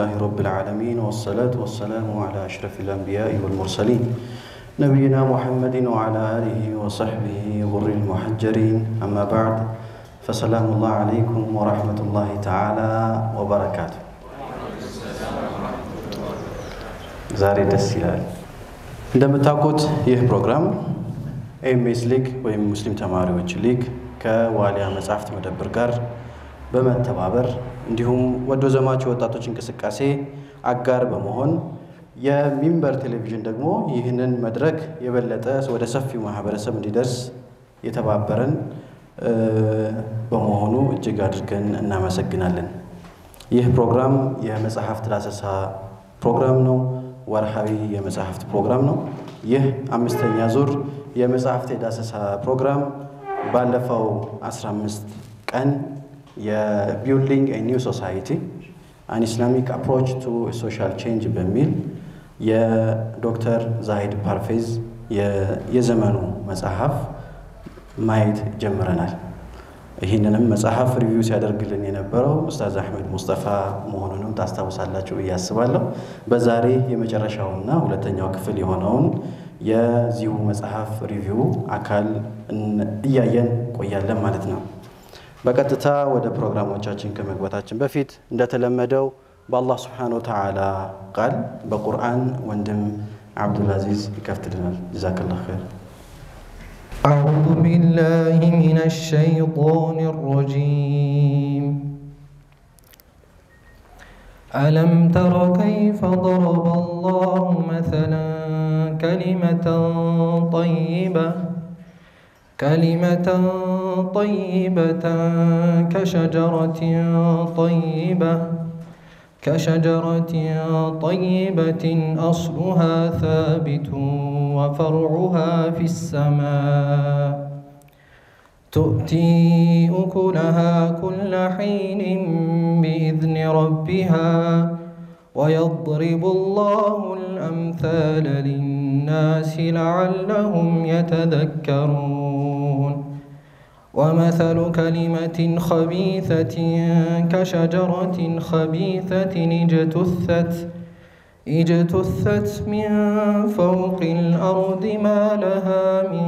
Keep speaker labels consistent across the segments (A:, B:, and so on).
A: لله رب العالمين والصلاة والسلام على أشرف الأنبياء والمرسلين نبينا محمد وعلى آله وصحبه غر المحجرين أما بعد فسلام الله عليكم ورحمة الله تعالى وبركاته ዛሬ ደስ ይላል። እንደምታውቁት ይህ ፕሮግራም ኤምኤስ ሊግ ወይም ሙስሊም ተማሪዎች ሊግ ከዋሊያ መጽሐፍት መደብር ጋር በመተባበር እንዲሁም ወዶ ዘማች ወጣቶች እንቅስቃሴ አጋር በመሆን የሚንበር ቴሌቪዥን ደግሞ ይህንን መድረክ የበለጠ ወደ ሰፊው ማህበረሰብ እንዲደርስ የተባበረን በመሆኑ እጅግ አድርገን እናመሰግናለን። ይህ ፕሮግራም የመጽሐፍት ዳሰሳ ፕሮግራም ነው። ወርሃዊ የመጽሐፍት ፕሮግራም ነው። ይህ አምስተኛ ዙር የመጽሐፍት የዳሰሳ ፕሮግራም ባለፈው 15 ቀን የቢልዲንግ ኒው ሶሳይቲ አን ኢስላሚክ አፕሮች ቱ ሶሻል ቼንጅ በሚል የዶክተር ዛሂድ ፓርፌዝ የዘመኑ መጽሐፍ ማየት ጀምረናል። ይህንንም መጽሐፍ ሪቪው ሲያደርግልን የነበረው ኡስታዝ አሕመድ ሙስጠፋ መሆኑንም ታስታውሳላችሁ ብዬ አስባለሁ። በዛሬ የመጨረሻውና ሁለተኛው ክፍል የሆነውን የዚሁ መጽሐፍ ሪቪው አካል እያየን ቆያለን ማለት ነው። በቀጥታ ወደ ፕሮግራሞቻችን ከመግባታችን በፊት እንደተለመደው በአላህ ስብሓነሁ ወተዓላ ቃል በቁርአን ወንድም አብዱልአዚዝ ይከፍትልናል። ጀዛከላሁ ኸይር።
B: أعوذ بالله من الشيطان الرجيم ألم تر كيف ضرب الله مثلا كلمة طيبة كلمة طيبة كشجرة طيبة كشجرة طيبة أصلها ثابت وفرعها في السماء تؤتي أكلها كل حين بإذن ربها ويضرب الله الأمثال للناس لعلهم يتذكرون ومثل كلمة خبيثة كشجرة خبيثة اجتثت اجتثت من فوق الأرض ما لها من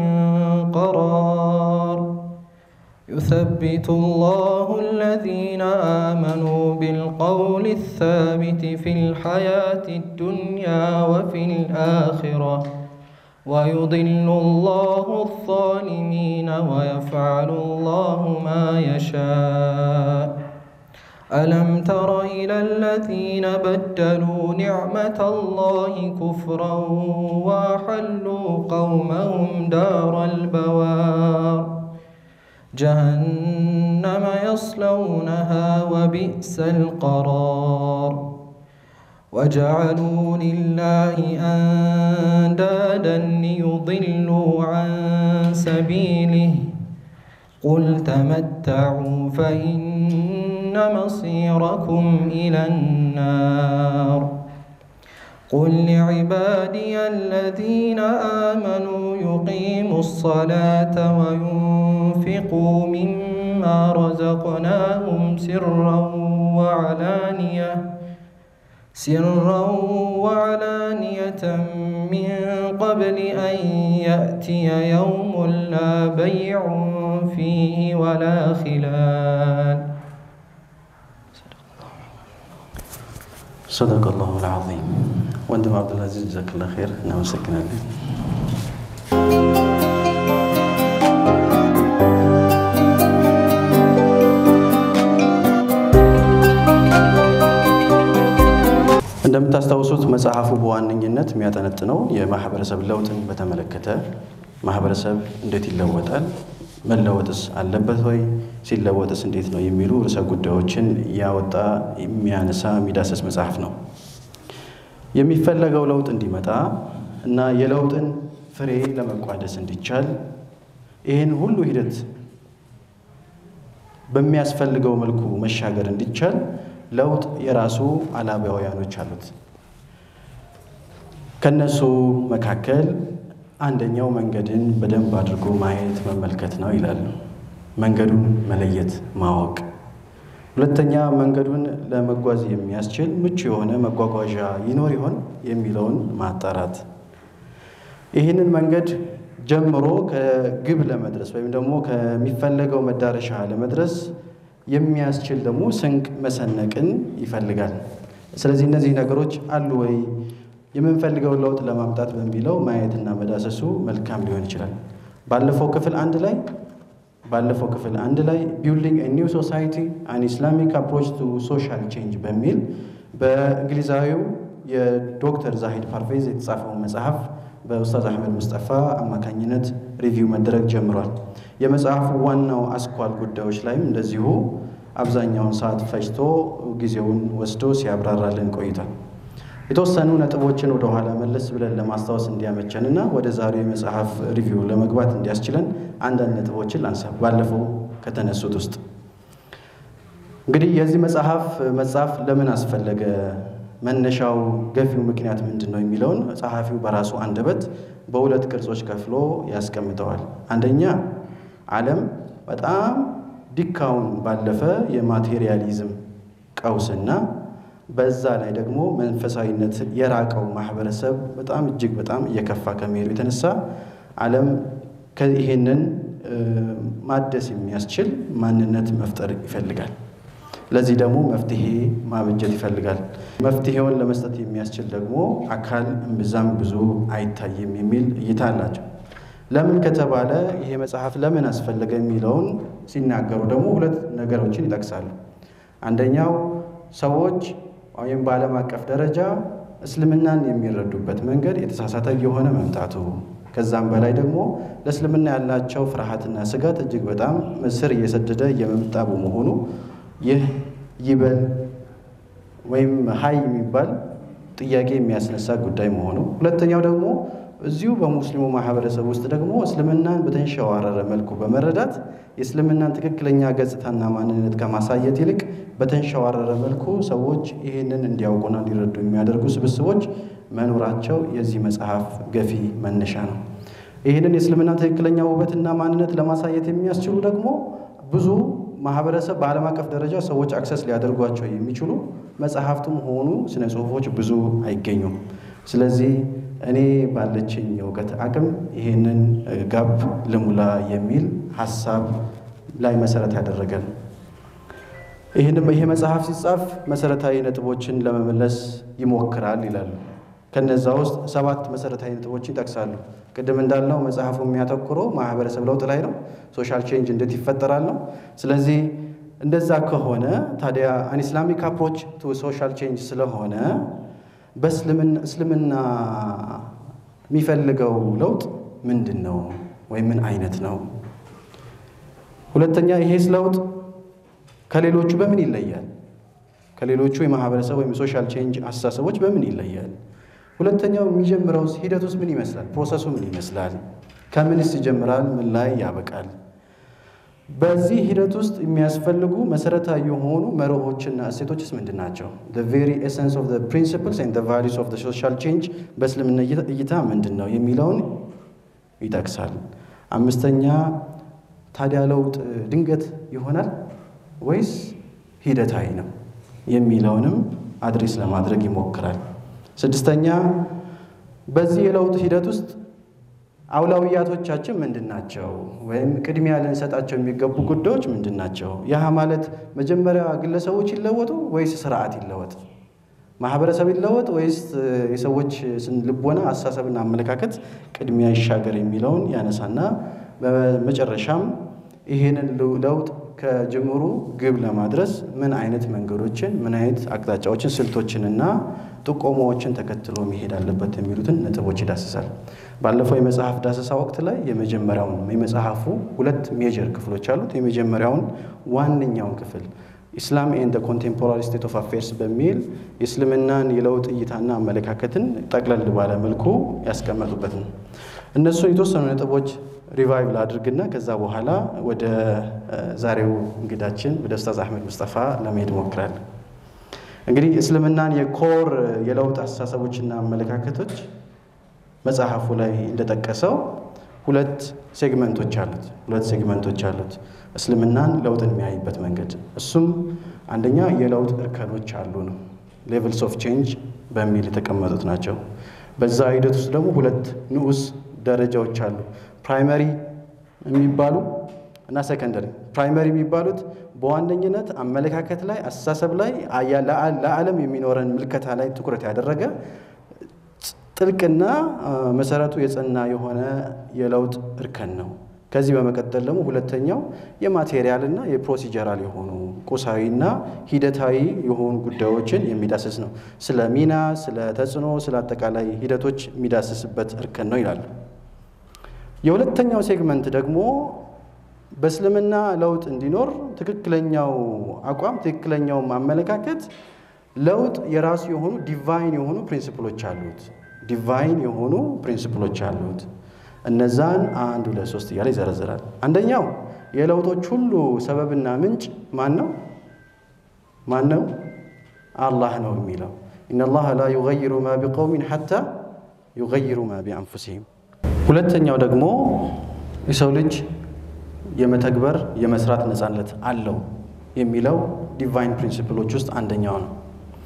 B: قرار يثبت الله الذين آمنوا بالقول الثابت في الحياة الدنيا وفي الآخرة ويضل الله الظالمين ويفعل الله ما يشاء ألم تر إلى الذين بدلوا نعمة الله كفرا وأحلوا قومهم دار البوار جهنم يصلونها وبئس القرار وجعلوا لله أندادا ليضلوا عن سبيله قل تمتعوا فإن مصيركم إلى النار قل لعبادي الذين آمنوا يقيموا الصلاة وينفقوا مما رزقناهم سرا وعلانية سرا وعلانية من قبل أن يأتي يوم لا بيع فيه ولا خلال
A: صدق الله العظيم ወንድም አብዱልአዚዝ ጀዛክላ ኸይር እናመሰግናለን። እንደምታስታውሱት መጽሐፉ በዋነኝነት የሚያጠነጥነው የማህበረሰብ ለውጥን በተመለከተ ማህበረሰብ እንዴት ይለወጣል፣ መለወጥስ አለበት ወይ፣ ሲለወጥስ እንዴት ነው የሚሉ ርዕሰ ጉዳዮችን ያወጣ የሚያነሳ የሚዳሰስ መጽሐፍ ነው። የሚፈለገው ለውጥ እንዲመጣ እና የለውጥን ፍሬ ለመቋደስ እንዲቻል ይህን ሁሉ ሂደት በሚያስፈልገው መልኩ መሻገር እንዲቻል ለውጥ የራሱ አላባውያኖች አሉት። ከነሱ መካከል አንደኛው መንገድን በደንብ አድርጎ ማየት መመልከት ነው ይላሉ። መንገዱን መለየት ማወቅ ሁለተኛ መንገዱን ለመጓዝ የሚያስችል ምቹ የሆነ መጓጓዣ ይኖር ይሆን የሚለውን ማጣራት። ይህንን መንገድ ጀምሮ ከግብ ለመድረስ ወይም ደግሞ ከሚፈለገው መዳረሻ ለመድረስ የሚያስችል ደግሞ ስንቅ መሰነቅን ይፈልጋል። ስለዚህ እነዚህ ነገሮች አሉ ወይ የምንፈልገውን ለውጥ ለማምጣት በሚለው ማየትና መዳሰሱ መልካም ሊሆን ይችላል። ባለፈው ክፍል አንድ ላይ ባለፈው ክፍል አንድ ላይ ቢልዲንግ ኒው ሶሳይቲ አን ኢስላሚክ አፕሮች ቱ ሶሻል ቼንጅ በሚል በእንግሊዛዊው የዶክተር ዛሂድ ፓርቬዝ የተጻፈውን መጽሐፍ በኡስታዝ አህመድ ሙስጠፋ አማካኝነት ሪቪው መደረግ ጀምሯል። የመጽሐፉ ዋናው አስኳል ጉዳዮች ላይም እንደዚሁ አብዛኛውን ሰዓት ፈጅቶ ጊዜውን ወስዶ ሲያብራራልን ቆይቷል። የተወሰኑ ነጥቦችን ወደ ኋላ መለስ ብለን ለማስታወስ እንዲያመቸንና ወደ ዛሬው የመጽሐፍ ሪቪው ለመግባት እንዲያስችለን አንዳንድ ነጥቦችን ላንሳ። ባለፈው ከተነሱት ውስጥ እንግዲህ የዚህ መጽሐፍ መጽሐፍ ለምን አስፈለገ፣ መነሻው ገፊው ምክንያት ምንድን ነው የሚለውን ጸሐፊው በራሱ አንደበት በሁለት ቅርጾች ከፍሎ ያስቀምጠዋል። አንደኛ ዓለም በጣም ዲካውን ባለፈ የማቴሪያሊዝም ቀውስና በዛ ላይ ደግሞ መንፈሳዊነት የራቀው ማህበረሰብ በጣም እጅግ በጣም እየከፋ ከመሄዱ የተነሳ ዓለም ይሄንን ማደስ የሚያስችል ማንነት መፍጠር ይፈልጋል። ለዚህ ደግሞ መፍትሄ ማበጀት ይፈልጋል። መፍትሄውን ለመስጠት የሚያስችል ደግሞ አካል እምብዛም ብዙ አይታይም የሚል እይታ አላቸው። ለምን ከተባለ ይሄ መጽሐፍ ለምን አስፈለገ የሚለውን ሲናገሩ ደግሞ ሁለት ነገሮችን ይጠቅሳሉ። አንደኛው ሰዎች ወይም በዓለም አቀፍ ደረጃ እስልምናን የሚረዱበት መንገድ የተሳሳተ የሆነ መምጣቱ ከዛም በላይ ደግሞ ለእስልምና ያላቸው ፍርሃትና ስጋት እጅግ በጣም ስር እየሰደደ እየመጣ በመሆኑ ይህ ይበል ወይም ሀይ የሚባል ጥያቄ የሚያስነሳ ጉዳይ መሆኑ፣ ሁለተኛው ደግሞ እዚሁ በሙስሊሙ ማህበረሰብ ውስጥ ደግሞ እስልምናን በተንሸዋረረ መልኩ በመረዳት የእስልምናን ትክክለኛ ገጽታና ማንነት ከማሳየት ይልቅ በተንሸዋረረ መልኩ ሰዎች ይህንን እንዲያውቁና እንዲረዱ የሚያደርጉ ስብስቦች መኖራቸው የዚህ መጽሐፍ ገፊ መነሻ ነው። ይህንን የእስልምና ትክክለኛ ውበትና ማንነት ለማሳየት የሚያስችሉ ደግሞ ብዙ ማህበረሰብ በዓለም አቀፍ ደረጃ ሰዎች አክሰስ ሊያደርጓቸው የሚችሉ መጽሐፍትም ሆኑ ስነ ጽሁፎች ብዙ አይገኙም። ስለዚህ እኔ ባለችኝ የእውቀት አቅም ይህንን ጋብ ልሙላ የሚል ሀሳብ ላይ መሰረት ያደረገ ነው። ይህንም ይሄ መጽሐፍ ሲጻፍ መሰረታዊ ነጥቦችን ለመመለስ ይሞክራል ይላሉ። ከነዛ ውስጥ ሰባት መሰረታዊ ነጥቦችን ይጠቅሳሉ። ቅድም እንዳልነው መጽሐፉ የሚያተኩረው ማህበረሰብ ለውጥ ላይ ነው። ሶሻል ቼንጅ እንዴት ይፈጠራል ነው። ስለዚህ እንደዛ ከሆነ ታዲያ አን ኢስላሚክ አፕሮች ቱ ሶሻል ቼንጅ ስለሆነ በእስልምና የሚፈልገው ለውጥ ምንድን ነው ወይም ምን አይነት ነው? ሁለተኛ ይሄስ ለውጥ ከሌሎቹ በምን ይለያል? ከሌሎቹ የማህበረሰብ ወይም ሶሻል ቼንጅ አስተሳሰቦች በምን ይለያል? ሁለተኛው የሚጀምረው ሂደት ውስጥ ምን ይመስላል? ፕሮሰሱ ምን ይመስላል? ከምንስ ይጀምራል? ምን ላይ ያበቃል? በዚህ ሂደት ውስጥ የሚያስፈልጉ መሰረታዊ የሆኑ መርሆችና እሴቶችስ ምንድን ናቸው? ቬሪ ኤሰንስ ኦፍ ፕሪንሲፕልስ ኤንድ ቫሊዩስ ኦፍ ሶሻል ቼንጅ በእስልምና እይታ ምንድን ነው የሚለውን ይጠቅሳል። አምስተኛ ታዲያ ለውጥ ድንገት ይሆናል ወይስ ሂደታዊ ነው የሚለውንም አድሬስ ለማድረግ ይሞክራል። ስድስተኛ በዚህ የለውጥ ሂደት ውስጥ አውላውያቶቻችን ምንድን ናቸው? ወይም ቅድሚያ ልንሰጣቸው የሚገቡ ጉዳዮች ምንድን ናቸው? ያህ ማለት መጀመሪያ ግለሰቦች ይለወጡ ወይስ ስርዓት ይለወጥ? ማህበረሰብ ይለወጥ ወይስ የሰዎች ልቦና፣ አስተሳሰብና አመለካከት ቅድሚያ ይሻገር የሚለውን ያነሳና በመጨረሻም ይህንን ለውጥ ከጅምሩ ግብ ለማድረስ ምን አይነት መንገዶችን ምን አይነት አቅጣጫዎችን ስልቶችንና ጥቆማዎችን ተከትሎ መሄድ አለበት የሚሉትን ነጥቦች ይዳስሳል። ባለፈው የመጽሐፍ ዳሰሳ ወቅት ላይ የመጀመሪያውን የመጽሐፉ ሁለት ሜጀር ክፍሎች አሉት። የመጀመሪያውን ዋነኛውን ክፍል ኢስላም ኤንድ ኮንቴምፖራሪ ስቴት ኦፍ አፌርስ በሚል የእስልምናን የለውጥ እይታና አመለካከትን ጠቅለል ባለ መልኩ ያስቀመጡበት ነው። እነሱን የተወሰኑ ነጥቦች ሪቫይቭ ላድርግና ከዛ በኋላ ወደ ዛሬው እንግዳችን ወደ ኡስታዝ አህመድ ሙስጠፋ ለመሄድ እሞክራለሁ። እንግዲህ እስልምናን የኮር የለውጥ አስተሳሰቦችና አመለካከቶች መጽሐፉ ላይ እንደጠቀሰው ሁለት ሴግመንቶች አሉት። ሁለት ሴግመንቶች አሉት እስልምናን ለውጥን የሚያይበት መንገድ እሱም አንደኛ የለውጥ እርከኖች አሉ ነው፣ ሌቭልስ ኦፍ ቼንጅ በሚል የተቀመጡት ናቸው። በዛ ሂደት ውስጥ ደግሞ ሁለት ንዑስ ደረጃዎች አሉ፣ ፕራይመሪ የሚባሉ እና ሰከንደሪ። ፕራይመሪ የሚባሉት በዋነኝነት አመለካከት ላይ፣ አስተሳሰብ ላይ፣ ለዓለም የሚኖረን ምልከታ ላይ ትኩረት ያደረገ ጥልቅና መሰረቱ የጸና የሆነ የለውጥ እርከን ነው። ከዚህ በመቀጠል ደግሞ ሁለተኛው የማቴሪያልና የፕሮሲጀራል የሆኑ ቁሳዊና ሂደታዊ የሆኑ ጉዳዮችን የሚዳስስ ነው። ስለ ሚና፣ ስለ ተጽዕኖ፣ ስለ አጠቃላይ ሂደቶች የሚዳስስበት እርከን ነው ይላሉ። የሁለተኛው ሴግመንት ደግሞ በእስልምና ለውጥ እንዲኖር ትክክለኛው አቋም ትክክለኛውም አመለካከት ለውጥ የራሱ የሆኑ ዲቫይን የሆኑ ፕሪንሲፕሎች አሉት። ዲቫይን የሆኑ ፕሪንሲፕሎች አሉት። እነዛን አንድ ሁለት ሶስት እያለ ይዘረዝራል። አንደኛው የለውጦች ሁሉ ሰበብና ምንጭ ማን ነው? ማን ነው? አላህ ነው የሚለው ኢነላህ ላ ዩገይሩ ማ ቢቀውሚን ሐታ ዩገይሩ ማ ቢአንፉሲሂም። ሁለተኛው ደግሞ የሰው ልጅ የመተግበር የመስራት ነፃነት አለው የሚለው ዲቫይን ፕሪንሲፕሎች ውስጥ አንደኛው ነው።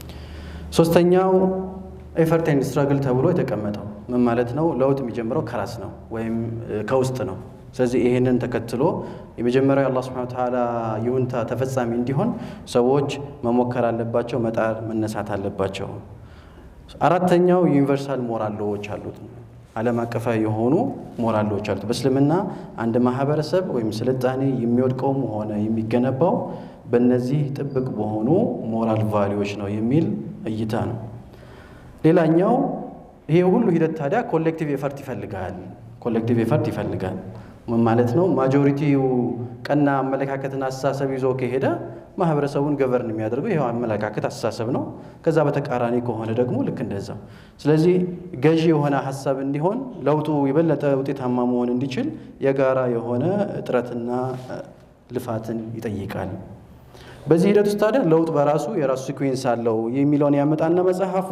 A: ሶስተኛው ኤፈርት ኤንድ ስትራግል ተብሎ የተቀመጠው ምን ማለት ነው? ለውጥ የሚጀምረው ከራስ ነው ወይም ከውስጥ ነው። ስለዚህ ይህንን ተከትሎ የመጀመሪያው የአላህ ሱብሓነሁ ወተዓላ ይሁንታ ተፈጻሚ እንዲሆን ሰዎች መሞከር አለባቸው፣ መጣር መነሳት አለባቸው። አራተኛው ዩኒቨርሳል ሞራል ሎዎች አሉት፣ ዓለም አቀፋዊ የሆኑ ሞራል ሎዎች አሉት። በእስልምና አንድ ማህበረሰብ ወይም ስልጣኔ የሚወድቀውም ሆነ የሚገነባው በእነዚህ ጥብቅ በሆኑ ሞራል ቫሊዎች ነው የሚል እይታ ነው። ሌላኛው ይሄ ሁሉ ሂደት ታዲያ ኮሌክቲቭ ኤፈርት ይፈልጋል። ኮሌክቲቭ ኤፈርት ይፈልጋል ምን ማለት ነው? ማጆሪቲው ቀና አመለካከትና አስተሳሰብ ይዞ ከሄደ ማህበረሰቡን ገቨርን የሚያደርገው ይኸው አመለካከት አስተሳሰብ ነው። ከዛ በተቃራኒ ከሆነ ደግሞ ልክ እንደዛ። ስለዚህ ገዢ የሆነ ሀሳብ እንዲሆን ለውጡ የበለጠ ውጤታማ መሆን እንዲችል የጋራ የሆነ ጥረትና ልፋትን ይጠይቃል። በዚህ ሂደት ውስጥ ታዲያ ለውጥ በራሱ የራሱ ሲኩዌንስ አለው የሚለውን ያመጣና መጽሐፉ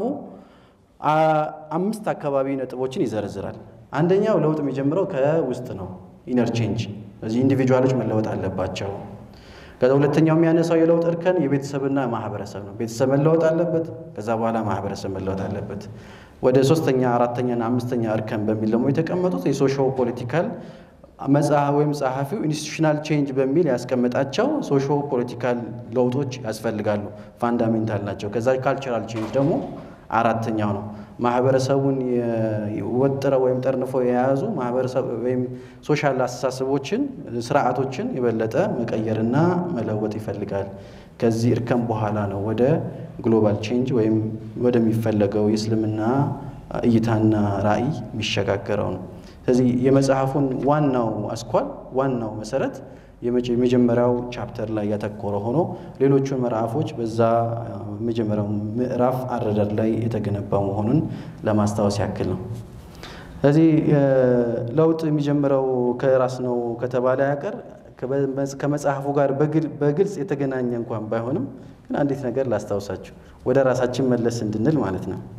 A: አምስት አካባቢ ነጥቦችን ይዘረዝራል። አንደኛው ለውጥ የሚጀምረው ከውስጥ ነው፣ ኢነር ቼንጅ። እዚህ ኢንዲቪጁዋሎች መለወጥ አለባቸው። ከዛ ሁለተኛው የሚያነሳው የለውጥ እርከን የቤተሰብና ማህበረሰብ ነው። ቤተሰብ መለወጥ አለበት። ከዛ በኋላ ማህበረሰብ መለወጥ አለበት። ወደ ሶስተኛ አራተኛና አምስተኛ እርከን በሚል ደግሞ የተቀመጡት የሶሾ ፖለቲካል መጽሐፍ ወይም ጸሐፊው ኢንስቲቱሽናል ቼንጅ በሚል ያስቀመጣቸው ሶሾ ፖለቲካል ለውጦች ያስፈልጋሉ፣ ፋንዳሜንታል ናቸው። ከዛ ካልቸራል ቼንጅ ደግሞ አራተኛው ነው። ማህበረሰቡን ወጥረው ወይም ጠርንፈው የያዙ ማህበረሰብ ወይም ሶሻል አስተሳሰቦችን፣ ስርዓቶችን የበለጠ መቀየርና መለወጥ ይፈልጋል። ከዚህ እርከን በኋላ ነው ወደ ግሎባል ቼንጅ ወይም ወደሚፈለገው የእስልምና እይታና ራዕይ የሚሸጋገረው ነው። ስለዚህ የመጽሐፉን ዋናው አስኳል ዋናው መሰረት የመጀመሪያው ቻፕተር ላይ ያተኮረ ሆኖ ሌሎቹን ምዕራፎች በዛ መጀመሪያው ምዕራፍ አረዳድ ላይ የተገነባ መሆኑን ለማስታወስ ያክል ነው። ስለዚህ ለውጥ የሚጀምረው ከራስ ነው ከተባለ ያቀር ከመጽሐፉ ጋር በግልጽ የተገናኘ እንኳን ባይሆንም ግን አንዲት ነገር ላስታውሳችሁ ወደ ራሳችን መለስ እንድንል ማለት ነው።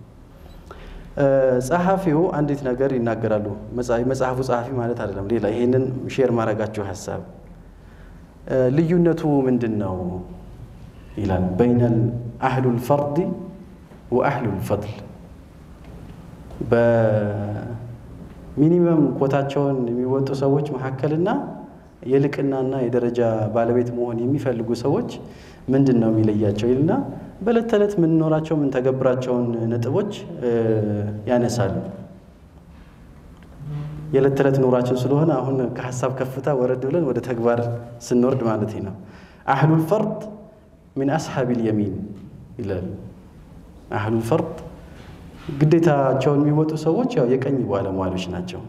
A: ጸሐፊው አንዲት ነገር ይናገራሉ። መጽሐፉ ጸሐፊ ማለት አይደለም፣ ሌላ ይሄንን ሼር ማድረጋችሁ ሀሳብ ልዩነቱ ምንድን ነው ይላል። በይነል አህሉል ፈርድ ወአህሉል ፈድል በሚኒመም ኮታቸውን የሚወጡ ሰዎች መካከልና የልቅናና የደረጃ ባለቤት መሆን የሚፈልጉ ሰዎች ምንድን ነው የሚለያቸው ይልና በዕለት ተዕለት የምንኖራቸው የምንተገብራቸውን ነጥቦች ያነሳሉ። የዕለት ተዕለት ኑሯችን ስለሆነ አሁን ከሀሳብ ከፍታ ወረድ ብለን ወደ ተግባር ስንወርድ ማለት ነው። አህሉል ፈርድ ሚን አስሓቢል የሚን ይላል። አህሉል ፈርድ ግዴታቸውን የሚወጡ ሰዎች ያው የቀኝ ባለሟሎች ናቸው።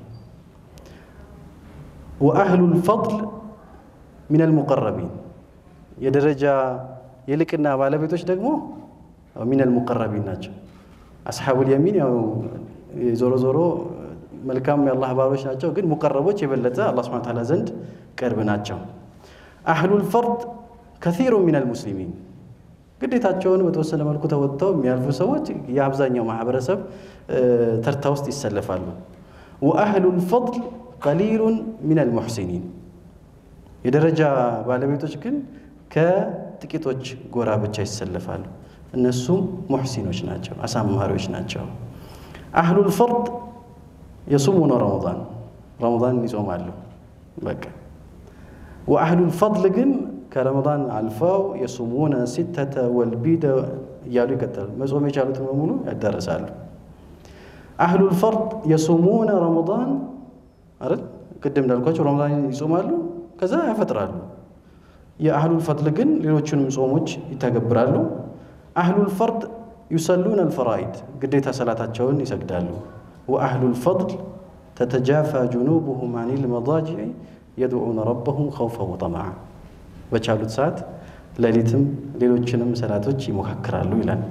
A: ወአህሉል ፈድል ሚነል ሙቀረቢን የደረጃ የልቅና ባለቤቶች ደግሞ ሚነል ሙቀረቢን ናቸው። አስሓቡል የሚን ያው ዞሮ ዞሮ መልካም የአላህ ባሮች ናቸው፣ ግን ሙቀረቦች የበለጠ አላህ ሱብሓነሁ ወተዓላ ዘንድ ቅርብ ናቸው። አህሉል ፈርድ ከሲሩ ሚነል ሙስሊሚን ግዴታቸውን በተወሰነ መልኩ ተወጥተው የሚያልፉ ሰዎች የአብዛኛው ማህበረሰብ ተርታ ውስጥ ይሰለፋሉ። ወአህሉል ፈድል ቀሊሉን ሚነል ሙሕሲኒን የደረጃ ባለቤቶች ግን ጥቂቶች ጎራ ብቻ ይሰለፋሉ። እነሱም ሙሕሲኖች ናቸው፣ አሳማሪዎች ናቸው። አህሉል ፈርድ የሱሙነ ረመዳን ረመዳንን ይጾማሉ። በቃ ወአህሉል ፈድል ግን ከረመዳን አልፈው የሱሙነ ሲተተ ወልቢደ እያሉ ይቀጥላሉ። መጾም የቻሉትን በሙሉ ያዳርሳሉ። አህሉል ፈርድ የሱሙነ ረመዳን አይደል? ቅድም እንዳልኳቸው ረመዳን ይጾማሉ፣ ከዛ ያፈጥራሉ። የአህሉል ፈድል ግን ሌሎቹንም ጾሞች ይተገብራሉ። አህሉል ፈርድ ዩሰሉን አልፈራኢድ ግዴታ ሰላታቸውን ይሰግዳሉ። ወአህሉል ፈድል ተተጃፋ ጁኑቡሁም አኒል መዳጅዕ የድዑነ ረበሁም ኸውፈን ወጠመዓ በቻሉት ሰዓት ሌሊትም ሌሎችንም ሰላቶች ይሞካክራሉ ይላል።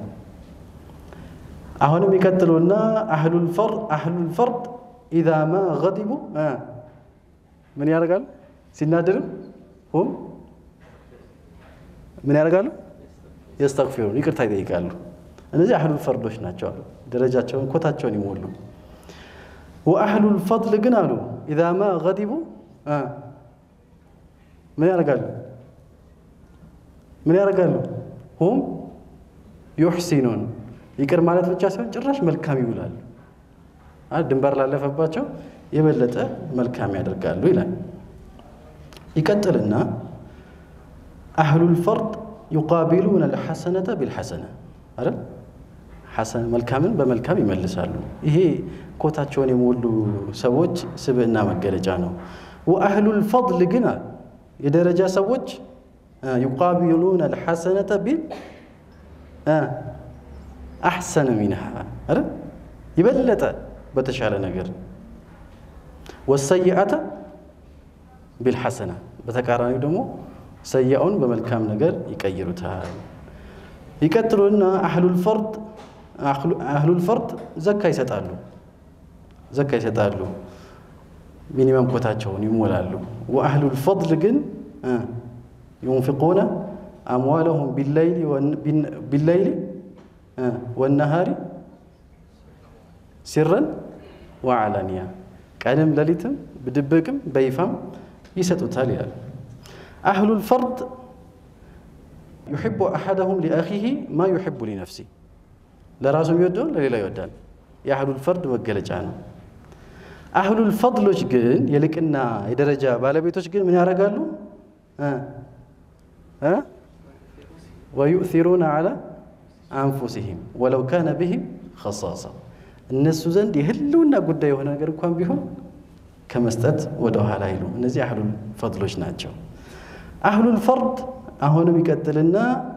A: አሁንም ይቀጥሉና አህሉል ፈርድ ኢዛ ማ ገዲቡ ምን ያደርጋሉ? ሲናደርም ሁም ምን ያደርጋሉ? የስተግፊሩን ይቅርታ ይጠይቃሉ። እነዚህ አህሉል ፈርዶች ናቸው አሉ። ደረጃቸውን ኮታቸውን ይሞሉ። ወአህሉል ፈድል ግን አሉ ኢዛ ማ ገዲቡ ምን ያደርጋሉ? ምን ያደርጋሉ? ሁም ዩሕሲኑን ይቅር ማለት ብቻ ሳይሆን ጭራሽ መልካም ይውላሉ። ድንበር ላለፈባቸው የበለጠ መልካም ያደርጋሉ ይላል። ይቀጥልና አህሉል ፈርድ ዩቃቢሉን አልሐሰነተ ቢልሐሰነ አይደል? መልካምን በመልካም ይመልሳሉ። ይሄ ኮታቸውን የሞሉ ሰዎች ስብዕና መገለጫ ነው። ወአህሉል ፈድል ግን የደረጃ ሰዎች ዩቃቢሉን አልሐሰነተ ቢል አሕሰነ ሚንሃ አይደል? የበለጠ በተሻለ ነገር ወሰይአተ ቢልሐሰና በተቃራኒው ደግሞ ሰያውን በመልካም ነገር ይቀይሩታል። ይቀጥሉና አህሉል ፈርድ አህሉል ፈርድ ዘካ ይሰጣሉ ዘካ ይሰጣሉ፣ ሚኒመም ኮታቸውን ይሞላሉ። ወአህሉል ፈድል ግን ዩንፊቁነ አምዋለሁም ቢለይሊ ወነሃሪ ሲረን ወዓላንያ ቀንም ሌሊትም ብድብቅም በይፋም ይሰጡታል ይላል። አህሉል ፈርድ ዩሕቡ አሐደሁም ሊአኺሂ ማ ዩሕቡ ሊነፍሲ ለራሱ የሚወደውን ለሌላ ይወዳል። የአህሉል ፈርድ መገለጫ ነው። አህሉል ፈድሎች ግን የልቅና የደረጃ ባለቤቶች ግን ምን ያደርጋሉ? ወዩእሲሩነ ዐላ አንፉሲሂም ወለው ካነ ብሂም ኸሳሳ እነሱ ዘንድ የህልውና ጉዳይ የሆነ ነገር እንኳን ቢሆን ከመስጠት ወደ ኋላ አይሉ። እነዚህ አህሉል ፈድሎች ናቸው። አህሉል ፈርድ አሁንም ይቀጥልና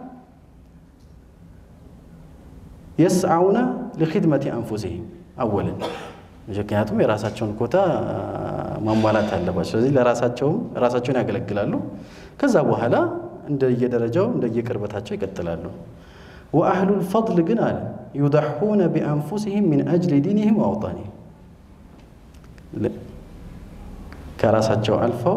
A: የስዓውነ ሊኽድመቲ አንፉሲሂም አወልን ምክንያቱም የራሳቸውን ኮታ ማሟላት አለባቸው። ስለዚህ ለራሳቸውም ራሳቸውን ያገለግላሉ። ከዛ በኋላ እንደየደረጃው እንደየቅርበታቸው ይቀጥላሉ። ወአህሉል ፈድል ግን አለ ዩደሑነ ቢአንፉሲሂም ሚን አጅሊ ዲኒሂም ወአውጣኒሂም ከራሳቸው አልፈው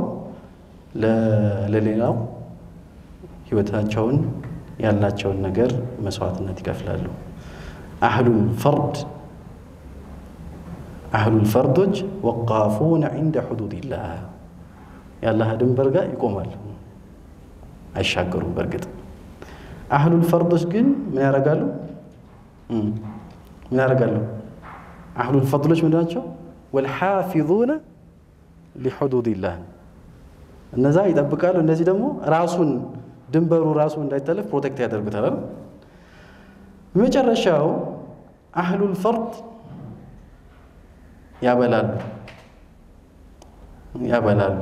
A: ለሌላው ህይወታቸውን ያላቸውን ነገር መስዋዕትነት ይከፍላሉ። አህሉል ፈርድ አህሉል ፈርዶች ወቃፉነ ዒንደ ሑዱድላህ የአላህ ድንበር ጋር ይቆማሉ፣ አይሻገሩም። በእርግጥ አህሉል ፈርዶች ግን ምን ያደርጋሉ? ምን ያደርጋሉ? አህሉል ፈድሎች ምንድን ናቸው? ወልሓፊዙነ ሊሑዱድላህ እነዛ ይጠብቃሉ። እነዚህ ደግሞ ራሱን ድንበሩ ራሱ እንዳይተለፍ ፕሮቴክት ያደርጉታል። መጨረሻው አህሉል ፈርድ ያበላሉ ያበላሉ።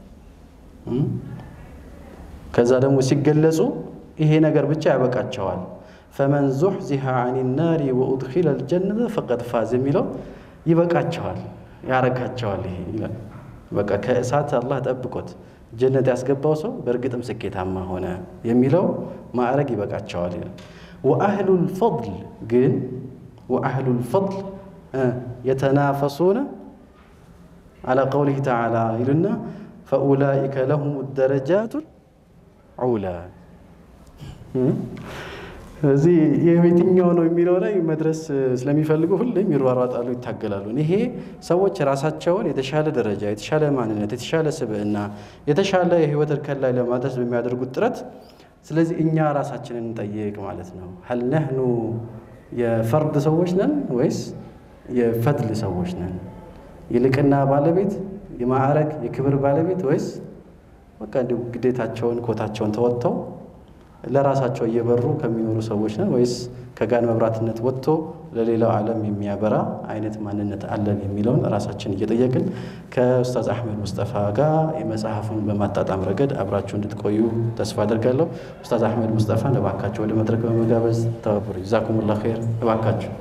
A: ከዛ ደግሞ ሲገለጹ ይሄ ነገር ብቻ ያበቃቸዋል። ፈመን ዙሕዚሃ አን ናሪ ወኡድኪለ ልጀነተ ፈቀድ ፋዝ የሚለው ይበቃቸዋል፣ ያረካቸዋል። ይሄ ይላል በቃ ከእሳት አላህ ጠብቆት ጀነት ያስገባው ሰው በእርግጥም ስኬታማ ሆነ የሚለው ማዕረግ ይበቃቸዋል ይላል። ወአህሉል ፈድል ግን ወአህሉል ፈድል የተናፈሱነ አላ ቀውሊህ ተዓላ ይሉና ፈኡላኢከ ለሁም ደረጃቱል ዑላ። እዚህ የየትኛው ነው የሚለው ላይ መድረስ ስለሚፈልጉ ሁሌም ይሯሯጣሉ፣ ይታገላሉ። ይሄ ሰዎች ራሳቸውን የተሻለ ደረጃ፣ የተሻለ ማንነት፣ የተሻለ ስብዕና፣ የተሻለ የህይወት እርከን ላይ ለማድረስ በሚያደርጉት ጥረት ስለዚህ እኛ ራሳችንን እንጠይቅ ማለት ነው። ሀል ነህኑ የፈርድ ሰዎች ነን ወይስ የፈድል ሰዎች ነን? የልቅና ባለቤት የማዕረግ የክብር ባለቤት ወይስ በቃ እንዲሁ ግዴታቸውን ኮታቸውን ተወጥተው ለራሳቸው እየበሩ ከሚኖሩ ሰዎች ነን ወይስ ከጋን መብራትነት ወጥቶ ለሌላው ዓለም የሚያበራ አይነት ማንነት አለን የሚለውን ራሳችን እየጠየቅን ከኡስታዝ አሕመድ ሙስጠፋ ጋር የመጽሐፉን በማጣጣም ረገድ አብራችሁ እንድትቆዩ ተስፋ አደርጋለሁ። ኡስታዝ አሕመድ ሙስጠፋን እባካችሁ ወደ መድረክ በመጋበዝ ተባበሩ። ጀዛኩሙላህ ኸይር። እባካችሁ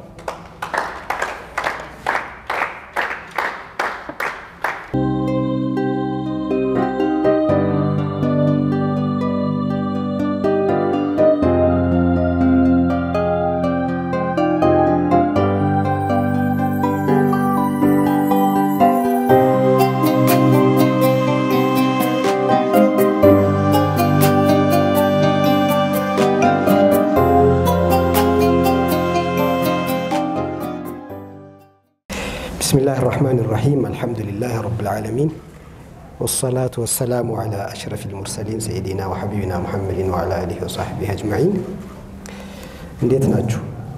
C: بسم الله الرحمن الرحيم الحمد لله رب العالمين والصلاة والسلام على أشرف المرسلين سيدنا وحبيبنا محمد وعلى آله وصحبه أجمعين እንዴት ናችሁ?